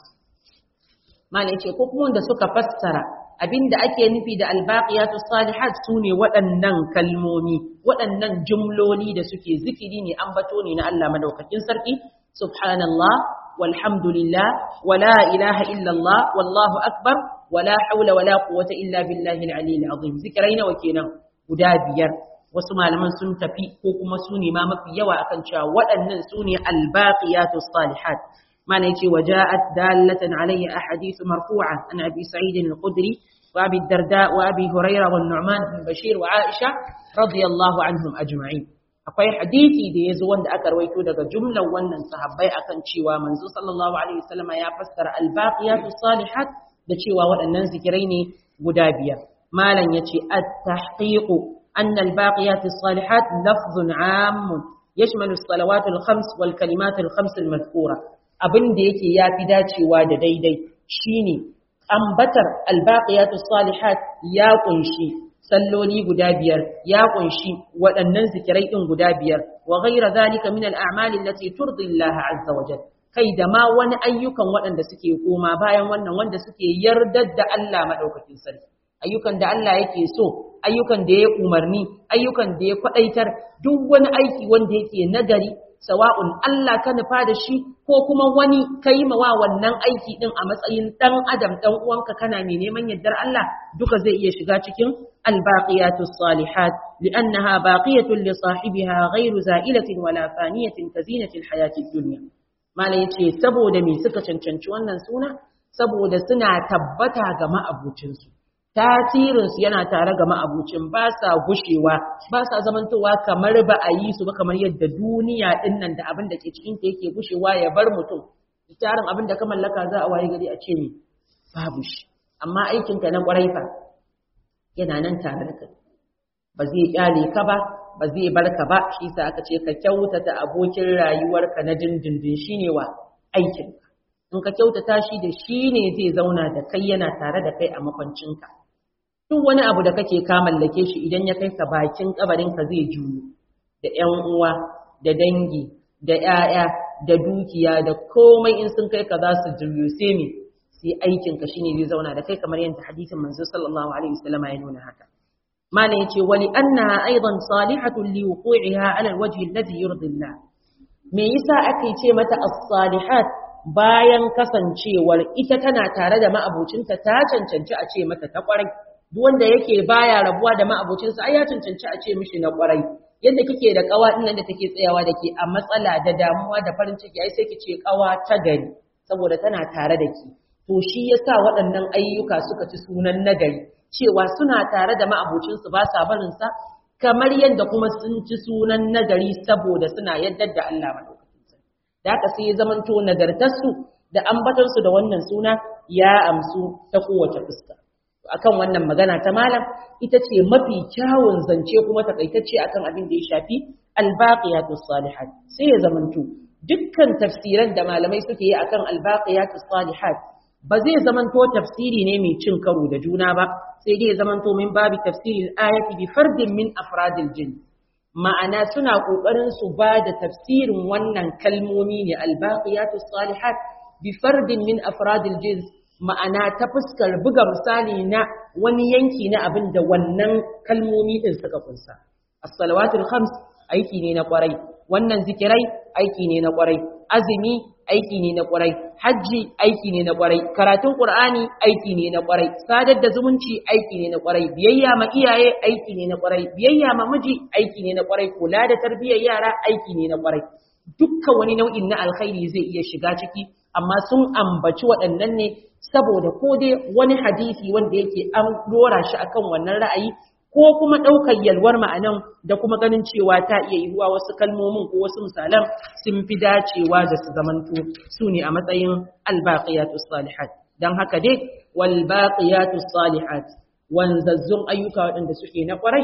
A: ما نيجي كوكمون da suka fassara abinda ake nufi da albaqiyatu salihat sune waɗannan kalmomi waɗannan jumloli da suke zikiri ne ambato ne na Allah madaukakin sarki subhanallah walhamdulillah wala ilaha illallah wallahu akbar wala hawla wala quwwata illa billahi al-aliyyil azim zikirai nawa kenan guda biyar wasu malaman sun tafi ko kuma su ne ma mafi yawa akan cewa waɗannan su ne albaqiyatu salihat mana yace waja'at dallatan alayhi ahadith marfu'a an abi sa'id al-khudri wa abi darda wa abi hurayra wa nu'man bin bashir wa aisha radiyallahu anhum ajma'in akwai hadisi da yazo wanda aka rawaito daga jumlar wannan sahabbai akan cewa manzo sallallahu alaihi wasallam ya fassara albaqiyatu salihat da cewa waɗannan zikirai ne guda biyar malam yace at-tahqiqu أن الباقيات الصالحات لفظ عام يشمل الصلوات الخمس والكلمات الخمس المذكورة abin da yake ya fi dacewa da daidai shine ambatar albaqiyatu salihat ya kunshi salloli guda biyar ya kunshi waɗannan zikirai din guda biyar wa ghayra zalika min al-a'mali allati turdi Allah azza wa jalla kai da ma wani ayyukan waɗanda suke koma bayan wannan wanda suke yardar da Allah madaukakin sarki ayyukan da Allah yake so ayyukan da ya umarni ayyukan da ya kwadaitar duk wani aiki wanda yake nagari sawa'un Allah ka nufa da shi ko kuma wani kai mawa wannan aiki din a matsayin dan adam dan uwanka kana mai neman yardar Allah duka zai iya shiga cikin albaqiyatus salihat li'annaha baqiyatun li sahibiha ghayru za'ilatin wala faniyatin kazinatil hayatid dunya mala yace saboda me suka cancanci wannan suna saboda suna tabbata ga ma'abucinsu tasirinsu yana tare ga ma'abucin ba sa gushewa ba sa zamantowa kamar ba a yi su ba kamar yadda duniya din nan da abin da ke cikin ta yake gushewa ya bar mutum tarin abin da ka mallaka za a waye gari a ce ne babu shi amma aikinka na kwarai fa yana nan tare da kai ba zai kyale ka ba ba zai bar ka ba shi sa aka ce ka kyautata abokin rayuwarka na dindindin shine wa aikinka in ka kyautata shi da shi ne zai zauna da kai yana tare da kai a makwancinka duk wani abu da kake ka mallake shi idan ya kai ka bakin kabarinka zai juyo da ƴan uwa da dangi da ƴaƴa da dukiya da komai in sun kai ka za su julyuse mi sai aikin ka shine zai zauna da kai kamar yadda hadisin manzo sallallahu alaihi wasallam ya nuna haka mana yace wali annaha aidan salihatun li wuqu'iha ala alwajhi alladhi yurdi Allah me yasa ake ce mata as-salihat bayan kasancewar ita tana tare da ma'abocinta ta cancanci a ce mata ta kwarai duk wanda yake baya rabuwa da ma'abocinsa ai ya cancanci a ce mishi na kwarai yadda kike da kawa din nan da take tsayawa da ke a matsala da damuwa da farin ciki ai sai kice kawa ta gari saboda tana tare da ki to shi yasa waɗannan ayyuka suka ci sunan nagari cewa suna tare da ma'abocinsu ba sa barin sa kamar yadda kuma sun ci sunan nagari saboda suna yadda da Allah madaukakin sarki da haka sai ya zamanto nagartarsu da ambatarsu da wannan suna ya amsu ta kowace fuska akan wannan magana ta malam ita ce mafi kyawun zance kuma takaitacce akan abin da ya shafi albaqiyatus salihat sai ya zamanto dukkan tafsiran da malamai suke yi akan albaqiyatus salihat ba zai zamanto tafsiri ne mai cin karo da juna ba sai dai ya zamanto min babi tafsirin ayati bi fardin min afradil jin ma'ana suna kokarin su ba da tafsirin wannan kalmomi ne albaqiyatus salihat bi fardin min afradil jins ma'ana ta fuskar buga misali na wani yanki na abin da wannan kalmomi din suka kunsa as-salawatul khams aiki ne na kwarai wannan zikirai aiki ne na kwarai azumi aiki ne na kwarai hajji aiki ne na kwarai karatun qur'ani aiki ne na kwarai sadar da zumunci aiki ne na kwarai biyayya ma iyaye aiki ne na kwarai biyayya ma miji aiki ne na kwarai kula da tarbiyyar yara aiki ne na kwarai dukkan wani nau'in na alkhairi zai iya shiga ciki amma sun ambaci waɗannan ne saboda ko dai wani hadisi wanda yake an dora shi akan wannan ra'ayi ko kuma ɗaukar yalwar ma'anan da kuma ganin cewa ta iya yiwuwa wasu kalmomin ko wasu misalan sun fi dacewa da su zamanto su ne a matsayin albaqiyatus salihat dan haka dai wal baqiyatus salihat wanzazzun ayyuka waɗanda suke na ƙwarai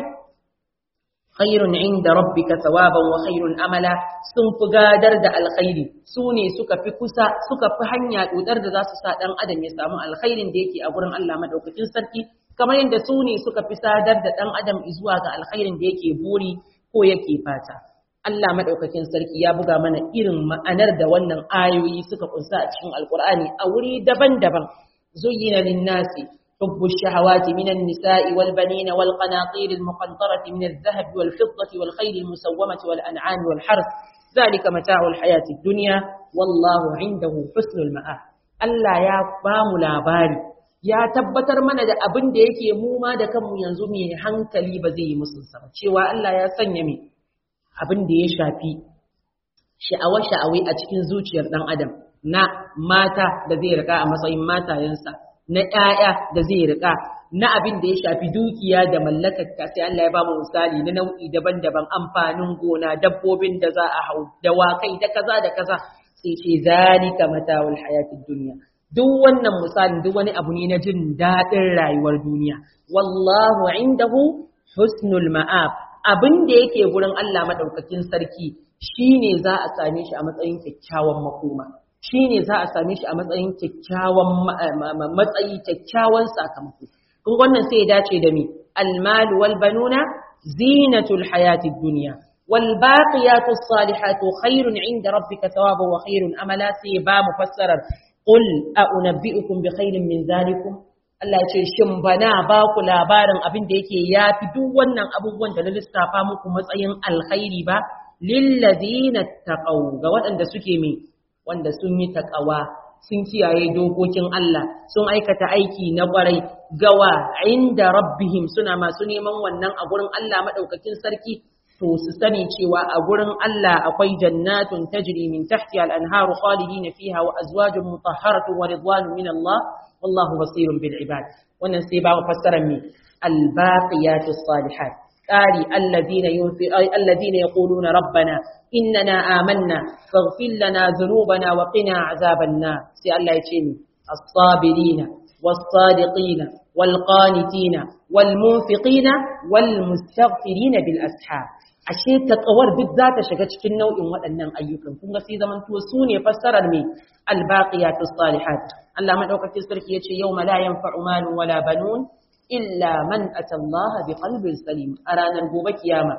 A: khairun inda rabbika thawaban wa khairun amala sun fi gadar da alkhairi su ne suka fi kusa suka fi hanya dodar da za su sa dan adam ya samu alkhairin da yake a gurin Allah madaukakin sarki kamar yadda su ne suka fi sadar da dan adam zuwa ga alkhairin da yake buri ko yake fata Allah madaukakin sarki ya buga mana irin ma'anar da wannan ayoyi suka kunsa a cikin alkur'ani a wuri daban-daban zuyyina lin-nasi حب الشهوات من النساء والبنين والقناطير المقنطرة من الذهب والفضة والخيل المسومة والأنعام والحرث ذلك متاع الحياة الدنيا والله عنده حسن المآب Allah ya ba mu labari ya tabbatar mana da abin da yake mu ma da kanmu yanzu mai hankali ba zai yi musu ba cewa Allah ya sanya mai abin da ya shafi sha'awa-sha'awai a cikin zuciyar ɗan adam na mata da zai rika a matsayin matayensa na ‘ya'ya da zai riƙa, na abin da ya shafi dukiya da mallakar ta sai Allah ya ba mu misali na nau'i daban-daban amfanin gona, dabbobin da za a hau, dawakai da kaza da kaza, sai ce zalika matawul hayatid duniya. Duk wannan misalin duk wani abu ne na jin daɗin rayuwar duniya. Wallahu indahu husnul ma'ab. Abin da yake gurin Allah madaukakin sarki shine za a same shi a matsayin kyakkyawan makoma. shi ne za a same shi a matsayin kyakkyawan matsayi kyakkyawan sakamako kun wannan sai ya dace da mi almal wal banuna zinatul hayatid dunya wal baqiyatus salihatu khairun inda rabbika thawaban wa khairun amala sai ba mu fassarar qul a unabbiukum bi khairin min zalikum Allah ya ce shin bana ba ku labarin abin da yake yafi duk wannan abubuwan da na lissafa muku matsayin alkhairi ba lillazina taqaw ga waɗanda suke mai wanda sun yi taƙawa sun kiyaye dokokin Allah sun aikata aiki na ƙwarai gawa inda rabbihim suna masu neman wannan a gurin Allah maɗaukakin sarki to su sani cewa a gurin Allah akwai jannatun tajri min tahtiha al-anharu khalidina fiha wa azwajun mutahharatun wa ridwanun min Allah wallahu basirun bil ibad wannan sai ba fassarar mi al-baqiyatus salihat قال الذين الذين يقولون ربنا إننا آمنا فاغفر لنا ذنوبنا وقنا عذاب النار سي الله يتشيني الصابرين والصادقين والقانتين والمنفقين والمستغفرين بالأسحار ashe takawar duk za ta shiga cikin nau'in waɗannan ayyukan kun ga sai zaman to su ne fassarar me albaqiyatus salihat Allah madaukakin sarki yace yawma la yanfa'u malun wala banun illa man atallaha bi qalbin salim a ranar gobe kiyama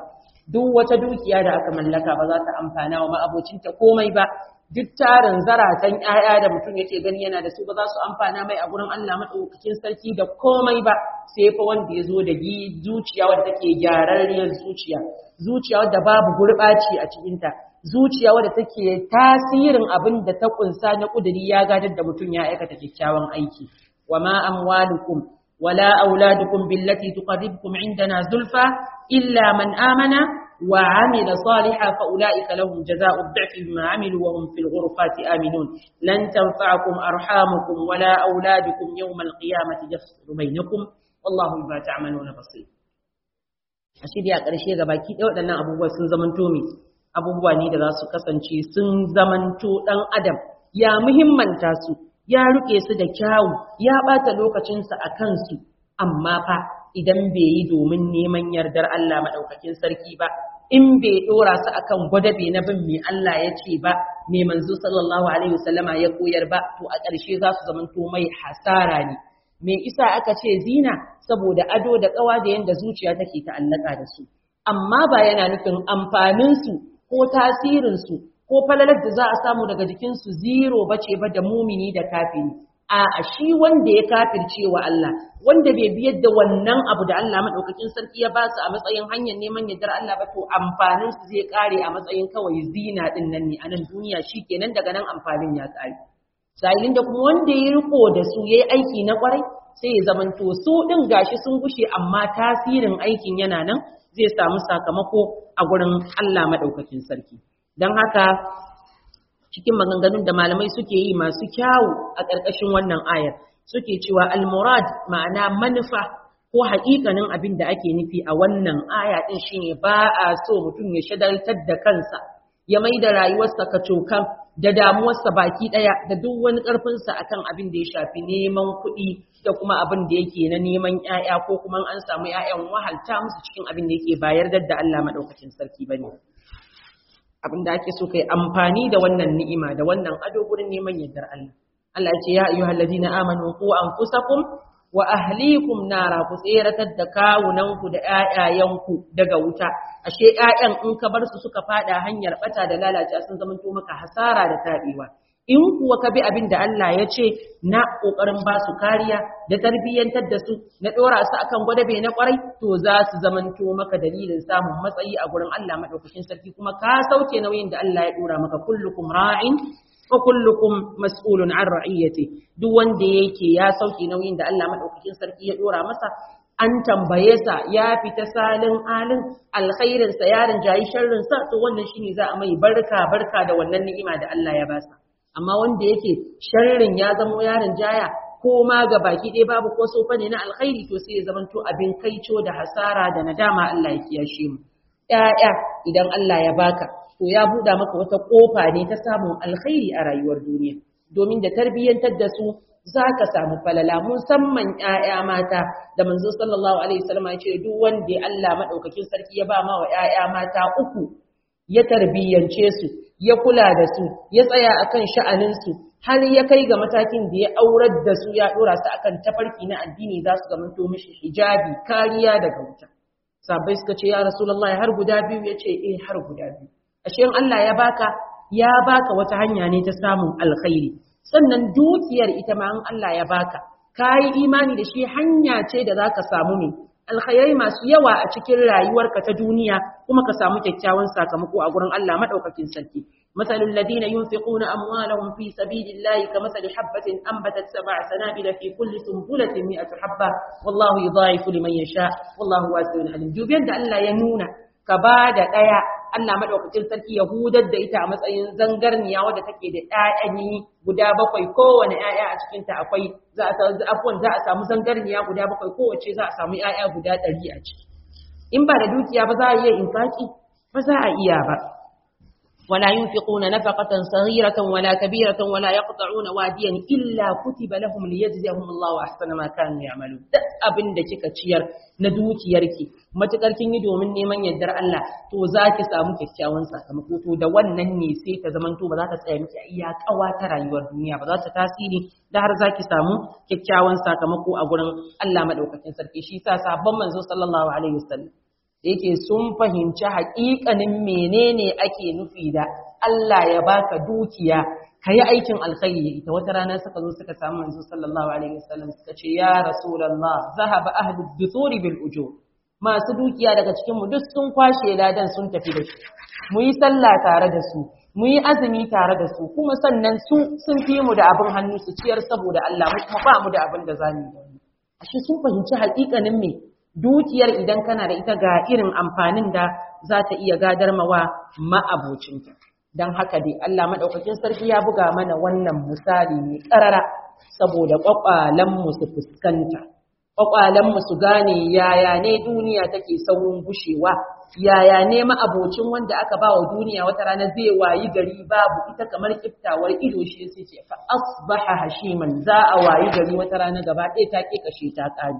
A: duk wata dukiya da aka mallaka ba za ta amfana wa ma'abocinta komai ba duk tarin zaratan ƴaƴa da mutum yake gani yana da su ba za su amfana mai a gurin Allah madaukakin sarki da komai ba sai fa wanda ya zo da zuciya wadda take gyararriyar zuciya zuciya wadda babu gurɓaci a cikinta zuciya wadda take tasirin abin da ta kunsa na kuduri ya gadar da mutum ya aikata kyakkyawan aiki wa ma amwalukum wala auladukum billati tuqarribukum indana zulfa illa man amana wa amila salihan fa ulaika lahum jazaa'u ad-dha'fi bima 'amilu wa hum fil ghurfati aminun lan tanfa'akum arhamukum wala auladukum yawma al-qiyamati yafsilu bainakum wallahu bima ta'maluna basir a shirya ƙarshe ga baki ɗaya waɗannan abubuwa sun zamanto mai abubuwa ne da za su kasance sun zamanto ɗan adam ya muhimmanta su ya riƙe su da kyawu ya ɓata lokacinsa a kansu amma fa idan bai yi domin neman yardar Allah maɗaukakin sarki ba in bai ɗora su akan gwadabe na bin mai Allah ya ce ba mai manzo sallallahu alaihi wasallama ya koyar ba to a ƙarshe za su zamanto mai hasara ne me isa aka ce zina saboda ado da ƙawa da yanda zuciya take ta'allaka da su amma ba yana nufin amfaninsu ko tasirinsu ko falalar da za a samu daga jikinsu zero bace ba da mumini da kafiri a shi wanda ya kafirce wa Allah wanda bai biyar da wannan abu da Allah madaukakin sarki ya ba su a matsayin hanyar neman yardar Allah ba to amfanin su zai kare a matsayin kawai zina din nan ne a nan duniya shikenan daga nan amfanin ya kare sa'ilin da kuma wanda ya riko da su yayi aiki na kwarai sai ya zamanto su din gashi sun gushe amma tasirin aikin yana nan zai samu sakamako a gurin Allah madaukakin sarki don haka cikin maganganun da malamai suke yi masu kyawu a ƙarƙashin wannan ayar suke cewa al-murad ma'ana manufa ko haƙiƙanin abin da ake nufi a wannan aya ɗin shine ba a so mutum ya shagaltar da kansa ya mai da rayuwarsa kacokan da damuwarsa baki ɗaya da duk wani ƙarfinsa akan abin da ya shafi neman kuɗi da kuma abin da yake na neman ƴaƴa ko kuma an samu ƴaƴan wahalta musu cikin abin da yake bayar da Allah madaukakin sarki bane abin da ake so kai amfani da wannan ni'ima da wannan ado gurin neman yardar Allah Allah ya ce ya ayyuhal ladina amanu qu anfusakum wa ahlikum nara ku tseratar da kawunanku da ƴaƴayenku daga wuta ashe ƴaƴan in ka bar su suka fada hanyar bata da lalacewa sun zama to maka hasara da tabewa in kuwa ka bi abin da Allah ya ce na ƙoƙarin ba su kariya da tarbiyyantar da su na ɗora su akan gwadabe na ƙwarai to za su zamanto maka dalilin samun matsayi a gurin Allah maɗaukakin sarki kuma ka sauke nauyin da Allah ya ɗora maka kullukum ra'in wa kullukum mas'ulun an ra'iyati duk wanda yake ya sauke nauyin da Allah maɗaukakin sarki ya ɗora masa an tambaye sa ya fita salin alin alkhairin sa yarin jayi sharrin sa to wannan shine za a mai barka barka da wannan ni'ima da Allah ya basa amma wanda yake sharrin ya zamo yaron jaya ko ma ga baki ɗaya babu ko sofa ne na alkhairi to sai ya zamanto abin kaico da hasara da nadama Allah ya kiyashe mu ƴaƴa idan Allah ya baka to ya buɗa maka wata ƙofa ne ta samun alkhairi a rayuwar duniya domin da tarbiyyantar da su za ka samu falala musamman ƴaƴa mata da manzo sallallahu alaihi wasallam ya ce duk wanda Allah madaukakin sarki ya ba ma wa ƴaƴa mata uku ya tarbiyyance su ya kula da su ya tsaya akan sha'aninsu har ya kai ga matakin da ya aurar da su ya dora su akan tafarki na addini za su zamanto mishi hijabi kariya daga wuta sabai suka ce ya rasulullahi har guda biyu ya ce eh har guda biyu ashe in Allah ya baka ya baka wata hanya ne ta samun alkhairi sannan dukiyar ita ma in Allah ya baka kayi imani da shi hanya ce da zaka samu ne alkhairai masu yawa a cikin rayuwarka ta duniya kuma ka samu kyakkyawan sakamako a gurin Allah madaukakin sarki masalul ladina yunfiquna amwalahum fi sabilillahi kamathali habatin anbatat sab'a sanabila fi kulli sunbulatin mi'atu habba wallahu yudha'ifu liman yasha wallahu wasi'un alim dubiyan da Allah ya nuna ka ba da daya Allah madaukakin sarki ya hudar da ita a matsayin zangarniya wadda take da ƴaƴani guda bakwai kowane ƴaƴa a cikin ta akwai za a afwan za a samu zangarniya guda bakwai kowace za a samu ƴaƴa guda ɗari a ciki in ba da dukiya ba za a iya infaki ba za a iya ba ولا ينفقون نفقة صغيرة ولا كبيرة ولا يقطعون واديا إلا كتب لهم ليجزيهم الله أحسن ما كانوا يعملون abin da kika ciyar na dukiyarki matukar kin yi domin neman yardar Allah to za ki samu kyakkyawan sakamako to da wannan ne sai ta zamanto ba za ta tsaya miki iya kawa ta rayuwar duniya ba za ta tasiri da har za ki samu kyakkyawan sakamako a gurin Allah madaukakin sarki shi sa sabon manzo sallallahu alaihi wasallam yake sun fahimci haƙiƙanin menene ake nufi da Allah ya baka dukiya ka yi aikin alkhairi ita wata rana suka zo suka samu manzo sallallahu alaihi wasallam suka ce ya rasulullah zahaba ahlu dusuri bil ujur masu dukiya daga cikin mu duk sun kwashe ladan sun tafi da shi mu yi sallah tare da su mu yi azumi tare da su kuma sannan su sun fi mu da abin hannu su ciyar saboda Allah mu kuma ba mu da abin da zamu yi ashe sun fahimci haƙiƙanin me dukiyar idan kana da ita ga irin amfanin da za ta iya gadar mawa ma'abocinta don haka dai Allah maɗaukakin sarki ya buga mana wannan misali mai ƙarara saboda ƙwaƙwalenmu su fuskanta ƙwaƙwalenmu su gane yaya ne duniya take saurin gushewa yaya ne ma'abocin wanda aka ba wa duniya wata rana zai wayi gari babu ita kamar kiftawar ido shi sai ce fa asbaha hashiman za a wayi gari wata rana gaba ɗaya ta ƙi kashe ta ƙari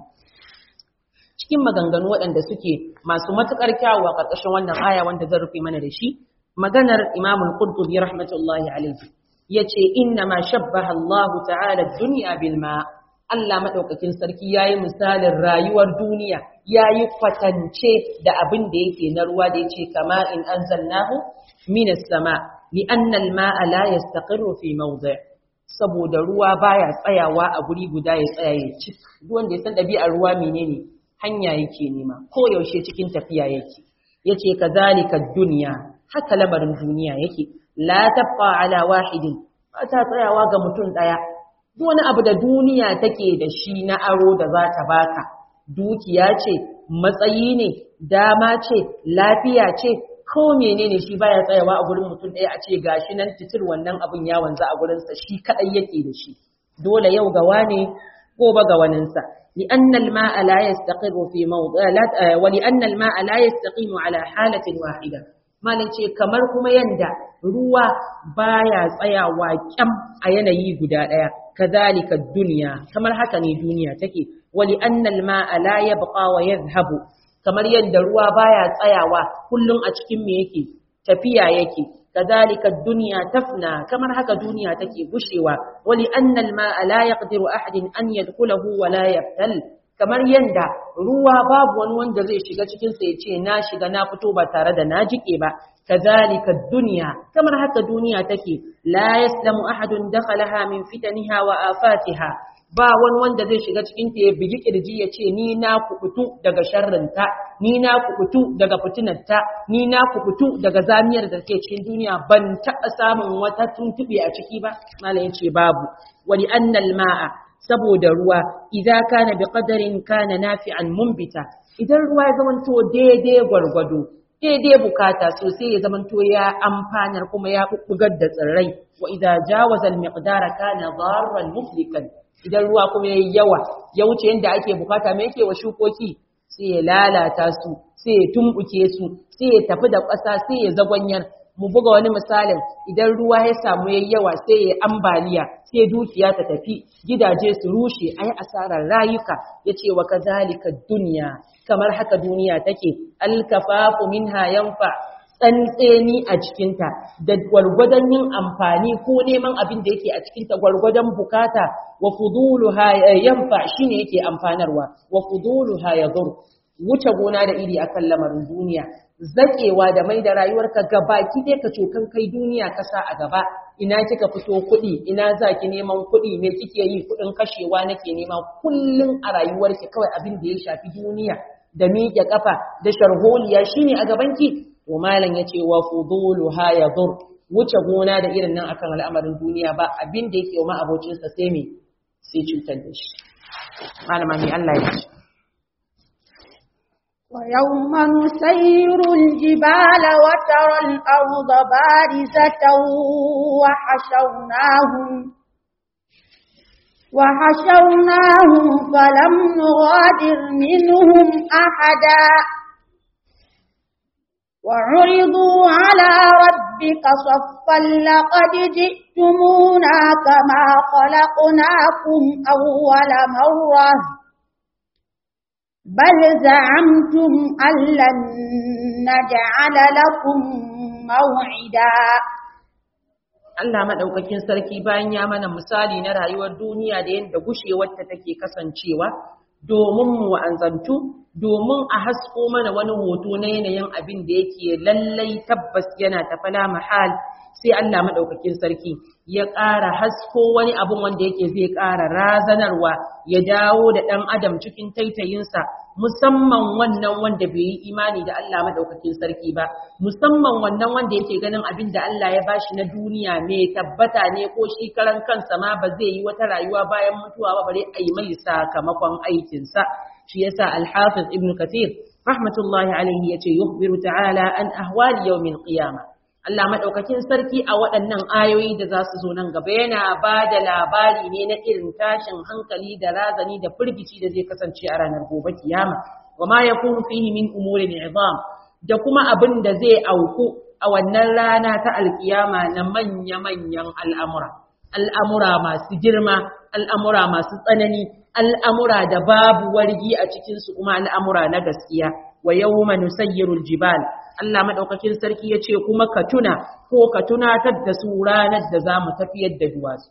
A: cikin maganganu waɗanda suke masu matuƙar kyawu a ƙarƙashin wannan aya wanda zan rufe mana da shi maganar Imam al-Qurtubi rahmatullahi alayhi yace inna ma shabbaha Allah ta'ala ad-dunya bil ma Allah madaukakin sarki yayi misalin rayuwar duniya yayi kwatance da abin da yake na ruwa da yace kama in anzalnahu min as-sama li anna al-ma'a la yastaqirru fi mawdi' saboda ruwa baya tsayawa a guri guda ya tsaya ya ci duk wanda ya san ɗabi'ar ruwa menene hanya yake nema ko yaushe cikin tafiya yake yace kazalika dunya haka lamarin duniya yake la tabqa ala wahidin ba ta tsayawa ga mutum daya duk wani abu da duniya take da shi na aro da za ta baka dukiya ce matsayi ne dama ce lafiya ce ko menene shi baya tsayawa a gurin mutum daya a ce gashi nan titir wannan abun ya wanzu a gurin sa shi kadai yake da shi dole yau ga wane gobe ga waninsa لأن الماء لا يستقر في موضع لا ولأن الماء لا يستقيم على حالة واحدة malin ce kamar kuma yanda ruwa baya tsayawa kyam a yanayi guda ɗaya kazalika duniya kamar haka ne duniya take wali annal ma'a la yabqa wa yadhhabu kamar yanda ruwa baya tsayawa kullum a cikin me yake tafiya yake kazalika duniya tafna kamar haka duniya take gushewa wali annal ma'a la yaqdiru ahadin an yadkhulahu wa la yaftal kamar yanda ruwa babu wani wanda zai shiga cikin sa yace na shiga na fito ba tare da na jike ba kazalika dunya kamar haka duniya take la yaslamu ahadun dakhalaha min fitaniha wa afatiha ba wani wanda zai shiga cikin ta ya bigi kirji ya ce ni na kubutu daga sharrinta ni na kubutu daga fitinarta ni na kubutu daga zamiyar da take cikin duniya ban taɓa samun wata tuntube a ciki ba malam yace babu wali annal ma'a saboda ruwa idza kana bi qadarin kana nafi'an mumbita idan ruwa ya zamanto daidai gwargwado daidai bukata sosai ya zamanto ya amfanar kuma ya bubbugar da tsirrai wa idza jawaza al-miqdara kana darran muflikan idan ruwa kuma yayi yawa ya wuce yanda ake bukata me yake wa shukoki sai ya lalata su sai ya tumbuke su sai ya tafi da ƙasa sai ya zagwanyar mu buga wani misalin idan ruwa ya samu yayi yawa sai ya ambaliya sai dukiya ta tafi gidaje su rushe ayi asarar rayuka yace wa kazalika dunya kamar haka duniya take alkafafu minha yanfa tsantseni a cikinta da gwargwadon yin amfani ko neman abin da yake a cikinta gwargwadon bukata wa fuduluha yanfa shine yake amfanarwa wa fuduluha yadur wuce gona da iri akan lamarin duniya zakewa da mai da rayuwarka gabaki ɗaya ka cokan kai duniya kasa a gaba ina kika fito kuɗi ina za ki neman kuɗi me kike yi kuɗin kashewa nake nema kullum a rayuwarki kawai abin da ya shafi duniya da miƙe kafa da sharholiya shine a gabanki to malam yace wa fuduluha yadur wuce gona da irin nan akan al'amarin duniya ba abin da yake wa abocinsa sai me sai cutar da shi malama ni Allah ya ce
B: ويوم نسير الجبال وترى الأرض بارزة وحشرناهم وحشرناهم فلم نغادر منهم أحدا وعرضوا على ربك صفا لقد جئتمونا كما خلقناكم أول مرة بل زعمتم أن لن نجعل لكم موعدا
A: Allah maɗaukakin sarki bayan ya mana misali na rayuwar duniya da yadda gushewarta take kasancewa domin mu wa'anzantu domin a hasko mana wani hoto na yanayin abin da yake lallai tabbas yana tafala mahal sai Allah madaukakin sarki ya ƙara hasko wani abun wanda yake zai ƙara razanarwa ya dawo da ɗan adam cikin taitayinsa musamman wannan wanda bai yi imani da Allah madaukakin sarki ba musamman wannan wanda yake ganin abin da Allah ya bashi na duniya mai tabbata ne ko shi karan kansa ma ba zai yi wata rayuwa bayan mutuwa ba bare a yi mai sakamakon aikinsa shi yasa al-hafiz ibn kathir rahmatullahi alaihi yace yukhbiru ta'ala an ahwali yawmil qiyamah Allah maɗaukakin sarki a waɗannan ayoyi da za su zo nan gaba yana ba da labari ne na irin tashin hankali da razani da firgici da zai kasance a ranar gobe kiyama wa ma yakunu fihi min umurin izam da kuma abin da zai auku a wannan rana ta alkiyama na manya-manyan al'amura al'amura masu girma al'amura masu tsanani al'amura da babu wargi a cikinsu kuma al'amura na gaskiya wa yawma nusayyirul jibal Allah madaukakin sarki yace kuma ka tuna ko ka tunatar da su ranar da zamu tafiyar da duwatsu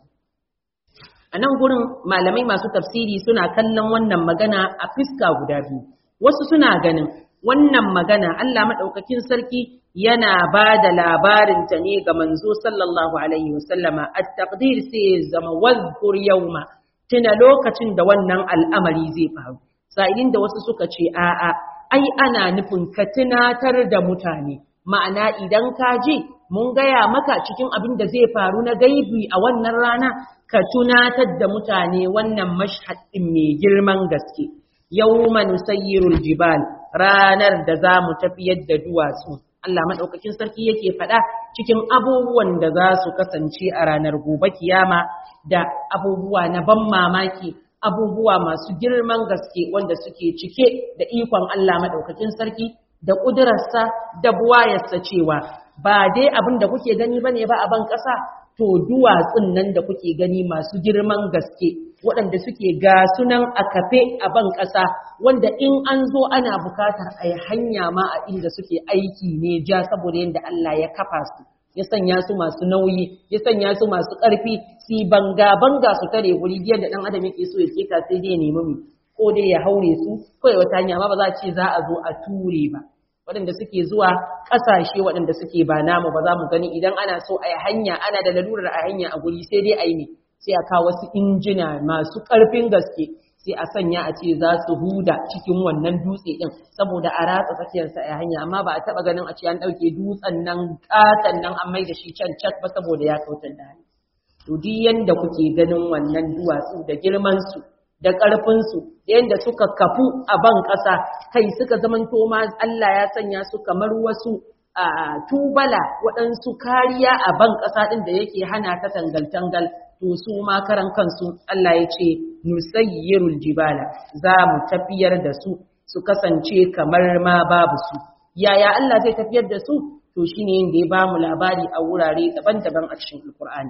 A: a nan gurin malamai masu tafsiri suna kallon wannan magana a fiska guda biyu wasu suna ganin wannan magana Allah madaukakin sarki yana ba da labarin ta ne ga manzo sallallahu alaihi wasallama at-taqdir sai zama wazkur yawma tuna lokacin da wannan al'amari zai faru sa'ilin da wasu suka ce a'a ai ana nufin ka tunatar da mutane ma'ana idan ka ji mun gaya maka cikin abin da zai faru na gaibi a wannan rana ka tunatar da mutane wannan mashhad din mai girman gaske yawma nusayyirul jibal ranar da za mu tafiyar da duwatsu Allah madaukakin sarki yake faɗa cikin abubuwan da za su kasance a ranar gobe kiyama da abubuwa na ban mamaki abubuwa masu girman gaske wanda suke cike da ikon Allah maɗaukakin sarki da ƙudurarsa da buwayarsa cewa ba dai abin da kuke gani bane ba a ban ƙasa to duwatsun nan da kuke gani masu girman gaske waɗanda suke ga sunan a kafe a ban ƙasa wanda in an zo ana bukatar a yi hanya ma a inda suke aiki ne ja saboda yadda Allah ya kafa su ya sanya su masu nauyi ya sanya su masu ƙarfi si banga banga su tare wuri biyar da ɗan adam yake so ya keta sai dai nemi mu ko dai ya haure su ko ya wata hanya amma ba za a ce za a zo a ture ba waɗanda suke zuwa ƙasashe waɗanda suke ba namu ba za mu gani idan ana so a yi hanya ana da lalurar a hanya a guri sai dai a yi ne sai a kawo wasu injina masu ƙarfin gaske sai a sanya a ce za su huda cikin wannan dutse din saboda a ratsa tsakiyarsa a hanya amma ba a taba ganin a ce an dauke dutsen nan katan nan an mai da shi can cak ba saboda ya kautar da hanya to duk yanda kuke ganin wannan duwatsu da girman su da ƙarfin su yanda suka kafu a ban ƙasa kai suka zamanto ma Allah ya sanya su kamar wasu a tubala waɗansu kariya a ban ƙasa ɗin da yake hana ta tangal-tangal to su ma karan kansu Allah ya ce nusayyirul jibala za mu tafiyar da su su kasance kamar ma babu su yaya Allah zai tafiyar da su to shine yanda ya ba mu labari a wurare daban-daban a cikin Alkur'ani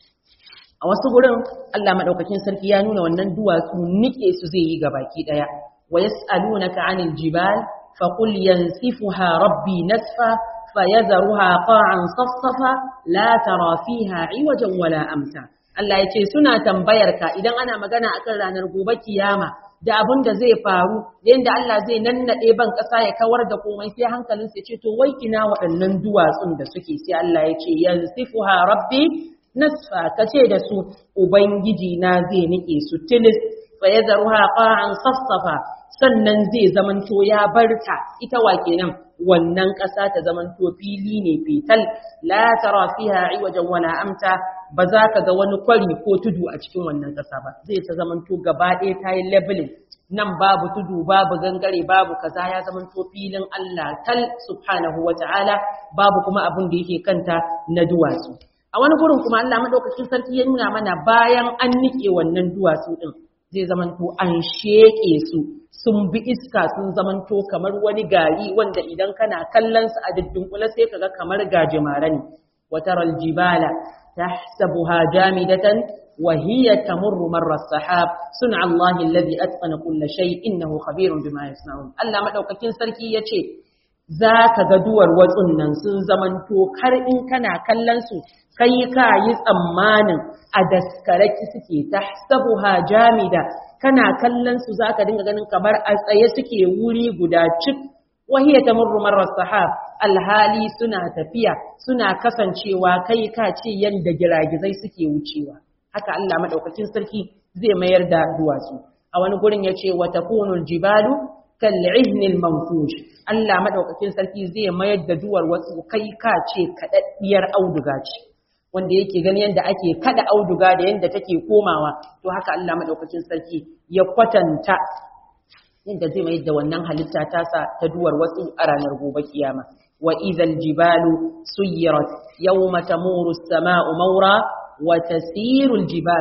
A: a wasu gurin Allah madaukakin sarki ya nuna wannan duwatsu nike su zai yi gabaki daya wa yas'alunaka 'anil jibal faqul yansifuha rabbi nasfa fayadharuha qa'an safsafa la tara fiha 'iwajan wala amta Allah ya ce suna tambayar ka idan ana magana akan ranar gobe kiyama da abin da zai faru yadda Allah zai nannade ban ƙasa ya kawar da komai sai hankalin sai ce to wai ina waɗannan duwatsun da suke sai Allah ya ce yansifuha rabbi nasfa kace da su ubangiji na zai nike su tilis fa yadharuha qa'an safsafa sannan zai zamanto ya barta ita wa kenan wannan ƙasa ta zamanto fili ne fetal la tara fiha iwajan wala amta ba za ka ga wani kwari ko tudu a cikin wannan ƙasa ba zai ta zamanto gaba ɗaya ta yi leveling nan babu tudu babu gangare babu kaza ya zamanto filin Allah tal subhanahu wa ta'ala babu kuma abin da yake kanta na duwatsu a wani gurin kuma Allah madaukakin sarki ya nuna mana bayan an nike wannan duwatsu din zai zamanto an sheƙe su sun bi iska sun zamanto kamar wani gari wanda idan kana kallon su a kula sai kaga kamar gajimare ne wataral jibala tahsabuha jamidatan wa hiya tamurru marra sahab sun'a Allah alladhi atqana kulla shay innahu khabirun bima yasna'un Allah madaukakin sarki yace za ka ga duwar watsun nan sun zamanto kar in kana kallon su kai ka yi tsammanin a daskaraki suke ta sabuha jamida kana kallon su za ka dinga ganin kamar a tsaye suke wuri guda cik wahiyya ta murru marar sahab alhali suna tafiya suna kasancewa kai ka ce yadda giragizai suke wucewa haka Allah madaukakin sarki zai mayar da duwatsu a wani gurin ya ce wa takunul jibalu kal'ihnil manfush Allah madaukakin sarki zai mayar da duwar wasu kai ka ce kadaddiyar auduga ce wanda yake gani yadda ake kada auduga da yadda take komawa to haka Allah madaukakin sarki ya kwatanta yadda zai mayar da wannan halitta tasa ta duwar wasu a ranar gobe kiyama wa idhal jibalu suyirat yawma tamuru as-sama'u mawra wa tasiru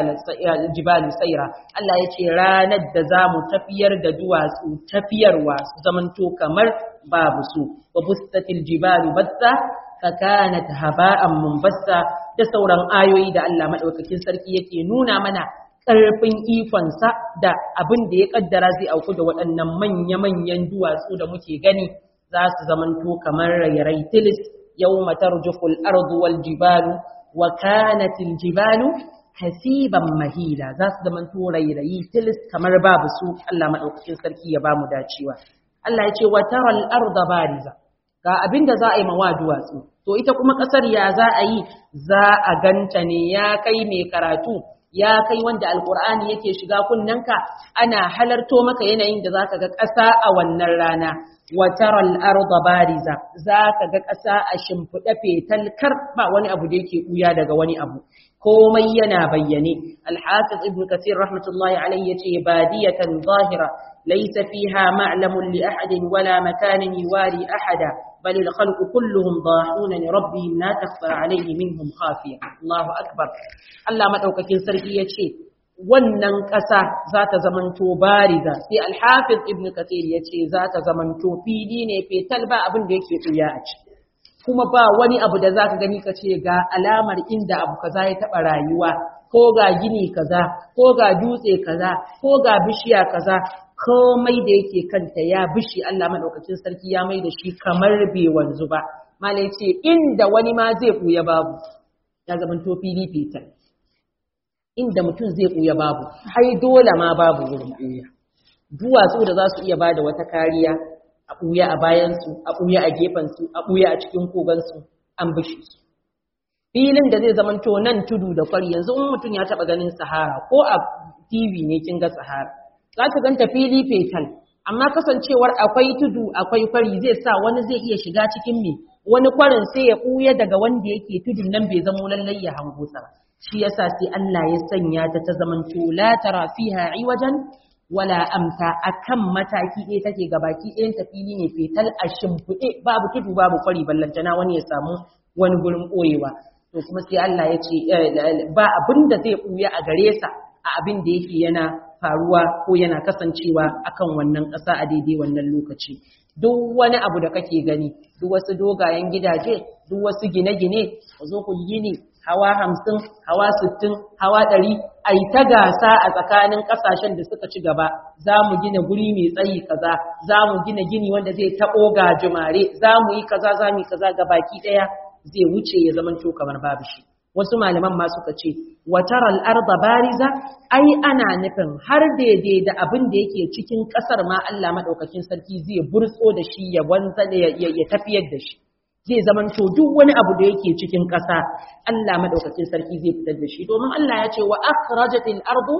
A: al-jibalu sayra Allah yace ranar da zamu tafiyar da duwatsu tafiyarwa su zamanto kamar babu su wa bustatil jibalu batta fakanat haba'an munbassa da sauran ayoyi da Allah madaukakin sarki yake nuna mana ƙarfin ikonsa da abin da ya kaddara zai auku da waɗannan manya-manyan duwatsu da muke gani za su zamanto kamar rayarai tilis yawma tarjuful ardu wal jibalu wa kanatil jibalu hasiban mahila za su zamanto rairayi tilis kamar babu su Allah madaukakin sarki ya bamu dacewa Allah ya ce wa taral arda bariza ga abin da za a yi mawa duwatsu to ita kuma ƙasar ya za a yi za a ganta ne ya kai mai karatu ya kai wanda alkur'ani yake shiga kunnanka ana halarto maka yanayin da zaka ga ƙasa a wannan rana wa taral arda bariza zaka ga ƙasa a shimfiɗe fetal kar ba wani abu da yake buya daga wani abu komai yana bayyane al-hafiz ibn kathir rahmatullahi alayhi yace badiyatan zahira laysa fiha ma'lamun li ahadin wala makanin yuwari ahada بل الخلق كلهم ضاحون لربهم لا تخفى عليه منهم خافية الله أكبر الله مدوكاكين سرقي يتشي wannan ƙasa za ta zamanto bariza sai alhafiz ibn kathir ya ce za ta zamanto fili ne fetal ba abin da yake tsuya a ciki kuma ba wani abu da za ka gani ka ce ga alamar inda abu kaza ya taɓa rayuwa ko ga gini kaza ko ga dutse kaza ko ga bishiya kaza komai da yake kanta ya bishi Allah madaukakin sarki ya mai da shi kamar bai wanzu ba malai ce inda wani ma zai buya babu ya zaman to fili fitar inda mutum zai buya babu ai dole ma babu wurin buya duwatsu da za su iya bada wata kariya a buya a bayansu a buya a gefansu a buya a cikin kogansu an bishi su filin da zai zaman to nan tudu da kwari yanzu in mutum ya taba ganin sahara ko a tv ne kin ga sahara za ka ganta fili fetal amma kasancewar akwai tudu akwai kwari zai sa wani zai iya shiga cikin me wani kwarin sai ya ɓuya daga wanda yake tudun nan bai zamo lallai ya hango sa shi yasa sai Allah ya sanya ta ta zaman to la tara fiha iwajan wala amta akan mataki ɗaya take gabaki ɗayan ta fili ne fetal a shimfiɗe babu tudu babu kwari ballantana wani ya samu wani gurin ɓoyewa to kuma sai Allah ya ce ba abin da zai ɓuya a gare sa a abin da yake yana faruwa ko yana kasancewa akan wannan ƙasa a daidai wannan lokaci duk wani abu da kake gani duk wasu dogayen gidaje duk wasu gine-gine ku zo ku gini hawa hamsin hawa sittin hawa ɗari a yi ta gasa a tsakanin ƙasashen da suka ci gaba za mu gina guri mai tsayi kaza za mu gina gini wanda zai taɓo gajimare za mu yi kaza za mu yi kaza ga baki ɗaya zai wuce ya zama kamar babu shi wasu malaman ma suka ce wataral arda bariza ai ana nufin har daidai da abin da yake cikin kasar ma Allah madaukakin sarki zai burtso da shi ya wanza da ya tafiyar da shi zai zaman to duk wani abu da yake cikin kasa Allah madaukakin sarki zai fitar da shi domin Allah ya ce wa akhrajatil ardu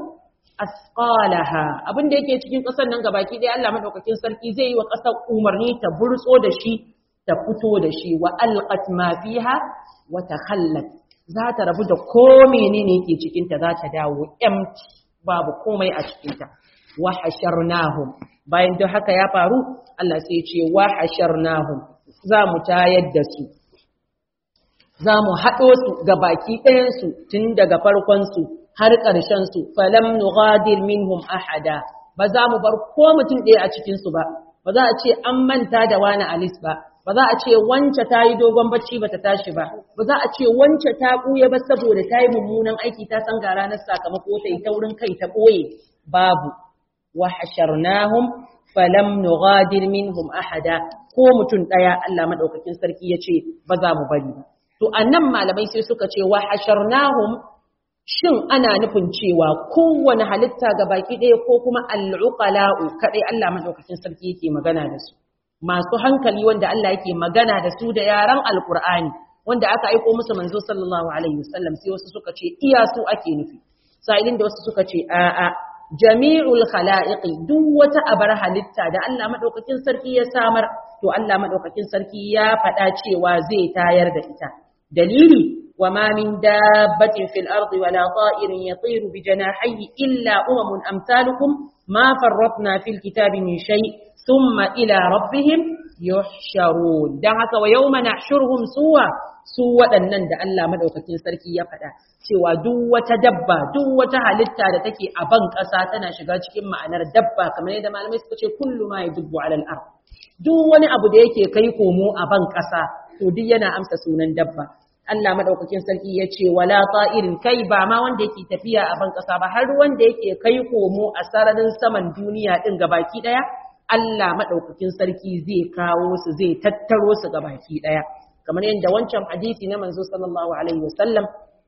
A: asqalaha abin da yake cikin kasar nan gabaki dai Allah madaukakin sarki zai yi wa kasar umarni ta burtso da shi ta fito da shi wa alqat ma fiha wa takhallat za ta rabu da ko menene ke cikinta za ta dawo empty babu komai a cikinta wa hasharnahum bayan duk haka ya faru Allah sai ya ce wa hasharnahum za mu tayar da su za mu haɗo su ga baki ɗayansu tun daga farkon su har ƙarshen su falam nughadir minhum ahada ba za mu bar ko mutum ɗaya a cikin su ba ba za a ce an manta da wani alis ba ba za a ce wance ta yi dogon bacci ba ta tashi ba ba za a ce wance ta ɓuya ba saboda ta yi mummunan aiki ta san ga ranar sakamako ta yi taurin kai ta ɓoye babu wa hasharnahum falam nughadir minhum ahada ko mutum ɗaya Allah maɗaukakin sarki ya ce ba za mu bari ba. To a nan malamai sai suka ce wa hasharnahum shin ana nufin cewa kowane halitta ga baki ɗaya ko kuma al'uqala'u kaɗai Allah maɗaukakin sarki yake magana da su. Masu hankali wanda Allah yake magana da su da yaran Alƙur'ani wanda aka aiko musu manzo sallallahu alaihi wasallam sai wasu suka ce iya su ake nufi. Sa'ilin da wasu suka ce a'a jami'ul khala'iqi duk wata abar halitta da Allah madaukakin sarki ya samar to Allah madaukakin sarki ya faɗa cewa zai tayar da ita dalili wama min dabbatin fil ardi wala ta'irin yatiru bi janahihi illa umamun amsalukum ma farratna fil kitabi min shay thumma ila rabbihim yuhsharun dan haka wa yawma nahshuruhum suwa su waɗannan da Allah madaukakin sarki ya faɗa cewa duk wata dabba duk wata halitta da take a ban ƙasa tana shiga cikin ma'anar dabba kamar yadda malamai suka ce kullu ma yadubbu alal ard duk wani abu da yake kai komo a ban ƙasa to duk yana amsa sunan dabba Allah madaukakin sarki ya ce wala ta'irin kai ba ma wanda yake tafiya a ban ƙasa ba har wanda yake kai komo a sararin saman duniya din gabaki daya Allah madaukakin sarki zai kawo su zai tattaro su gabaki daya kamar yadda wancan hadisi na manzo sallallahu alaihi wasallam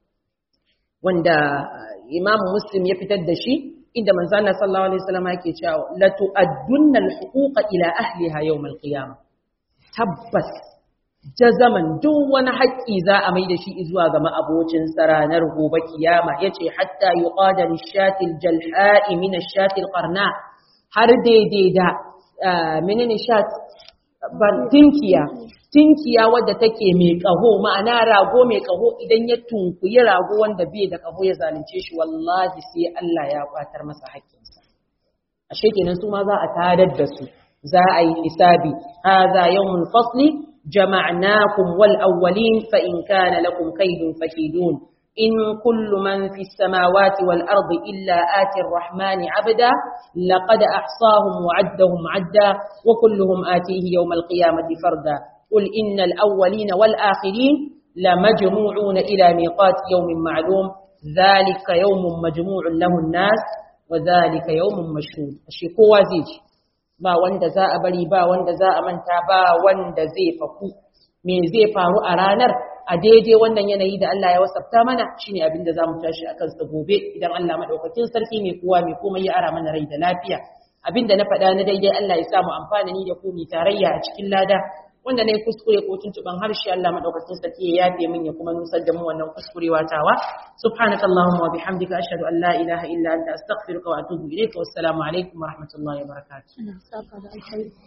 A: wanda Imam Muslim ya fitar da shi inda manzo Allah sallallahu alaihi wasallam yake cewa la tu'addunna al-huquqa ila ahliha yawm al-qiyamah tabbas jazaman duk wani haƙƙi za a mai da shi zuwa ga ma'abocin ranar gobe kiyama yace hatta yuqada lish-shati al-jalha'i min ash-shati al-qarna har daidai da menene shat ban tinkiya tinkiya wadda take mai ƙaho ma'ana rago mai ƙaho idan ya tunkuyi rago wanda bai da ƙaho ya zalunce shi wallahi sai Allah ya kwatar masa haƙƙinsa ashe kenan su ma za a tadar da su za a yi hisabi hadha yawmul fasli jama'nakum wal awwalin fa in kana lakum kaydun fakidun in kullu man fis samawati wal ardi illa ati ar-rahmani 'abda laqad ahsahum wa 'addahum 'adda wa kulluhum atihi yawmal qiyamati farda قل إن الأولين والآخرين لمجموعون إلى ميقات يوم معلوم ذلك يوم مجموع له الناس وذلك يوم مشهود الشيكو زيج ba wanda za a bari ba wanda za a manta ba wanda zai faku me zai faru a ranar a daidai wannan yanayi da Allah ya wasafta mana shine abin da zamu tashi akan sa gobe idan Allah madaukakin sarki mai kowa mai komai ya ara mana rai da lafiya abin da na faɗa na daidai Allah ya samu amfani ni da ku mi tarayya a cikin lada wanda na yi kuskure ko tuntuban harshe Allah madaukakin sarki ya yafe min ya kuma nusar da mu wannan kuskurewa tawa subhanaka allahumma wa bihamdika ashhadu an la ilaha illa anta astaghfiruka wa atubu ilayka wassalamu alaikum wa rahmatullahi wa barakatuh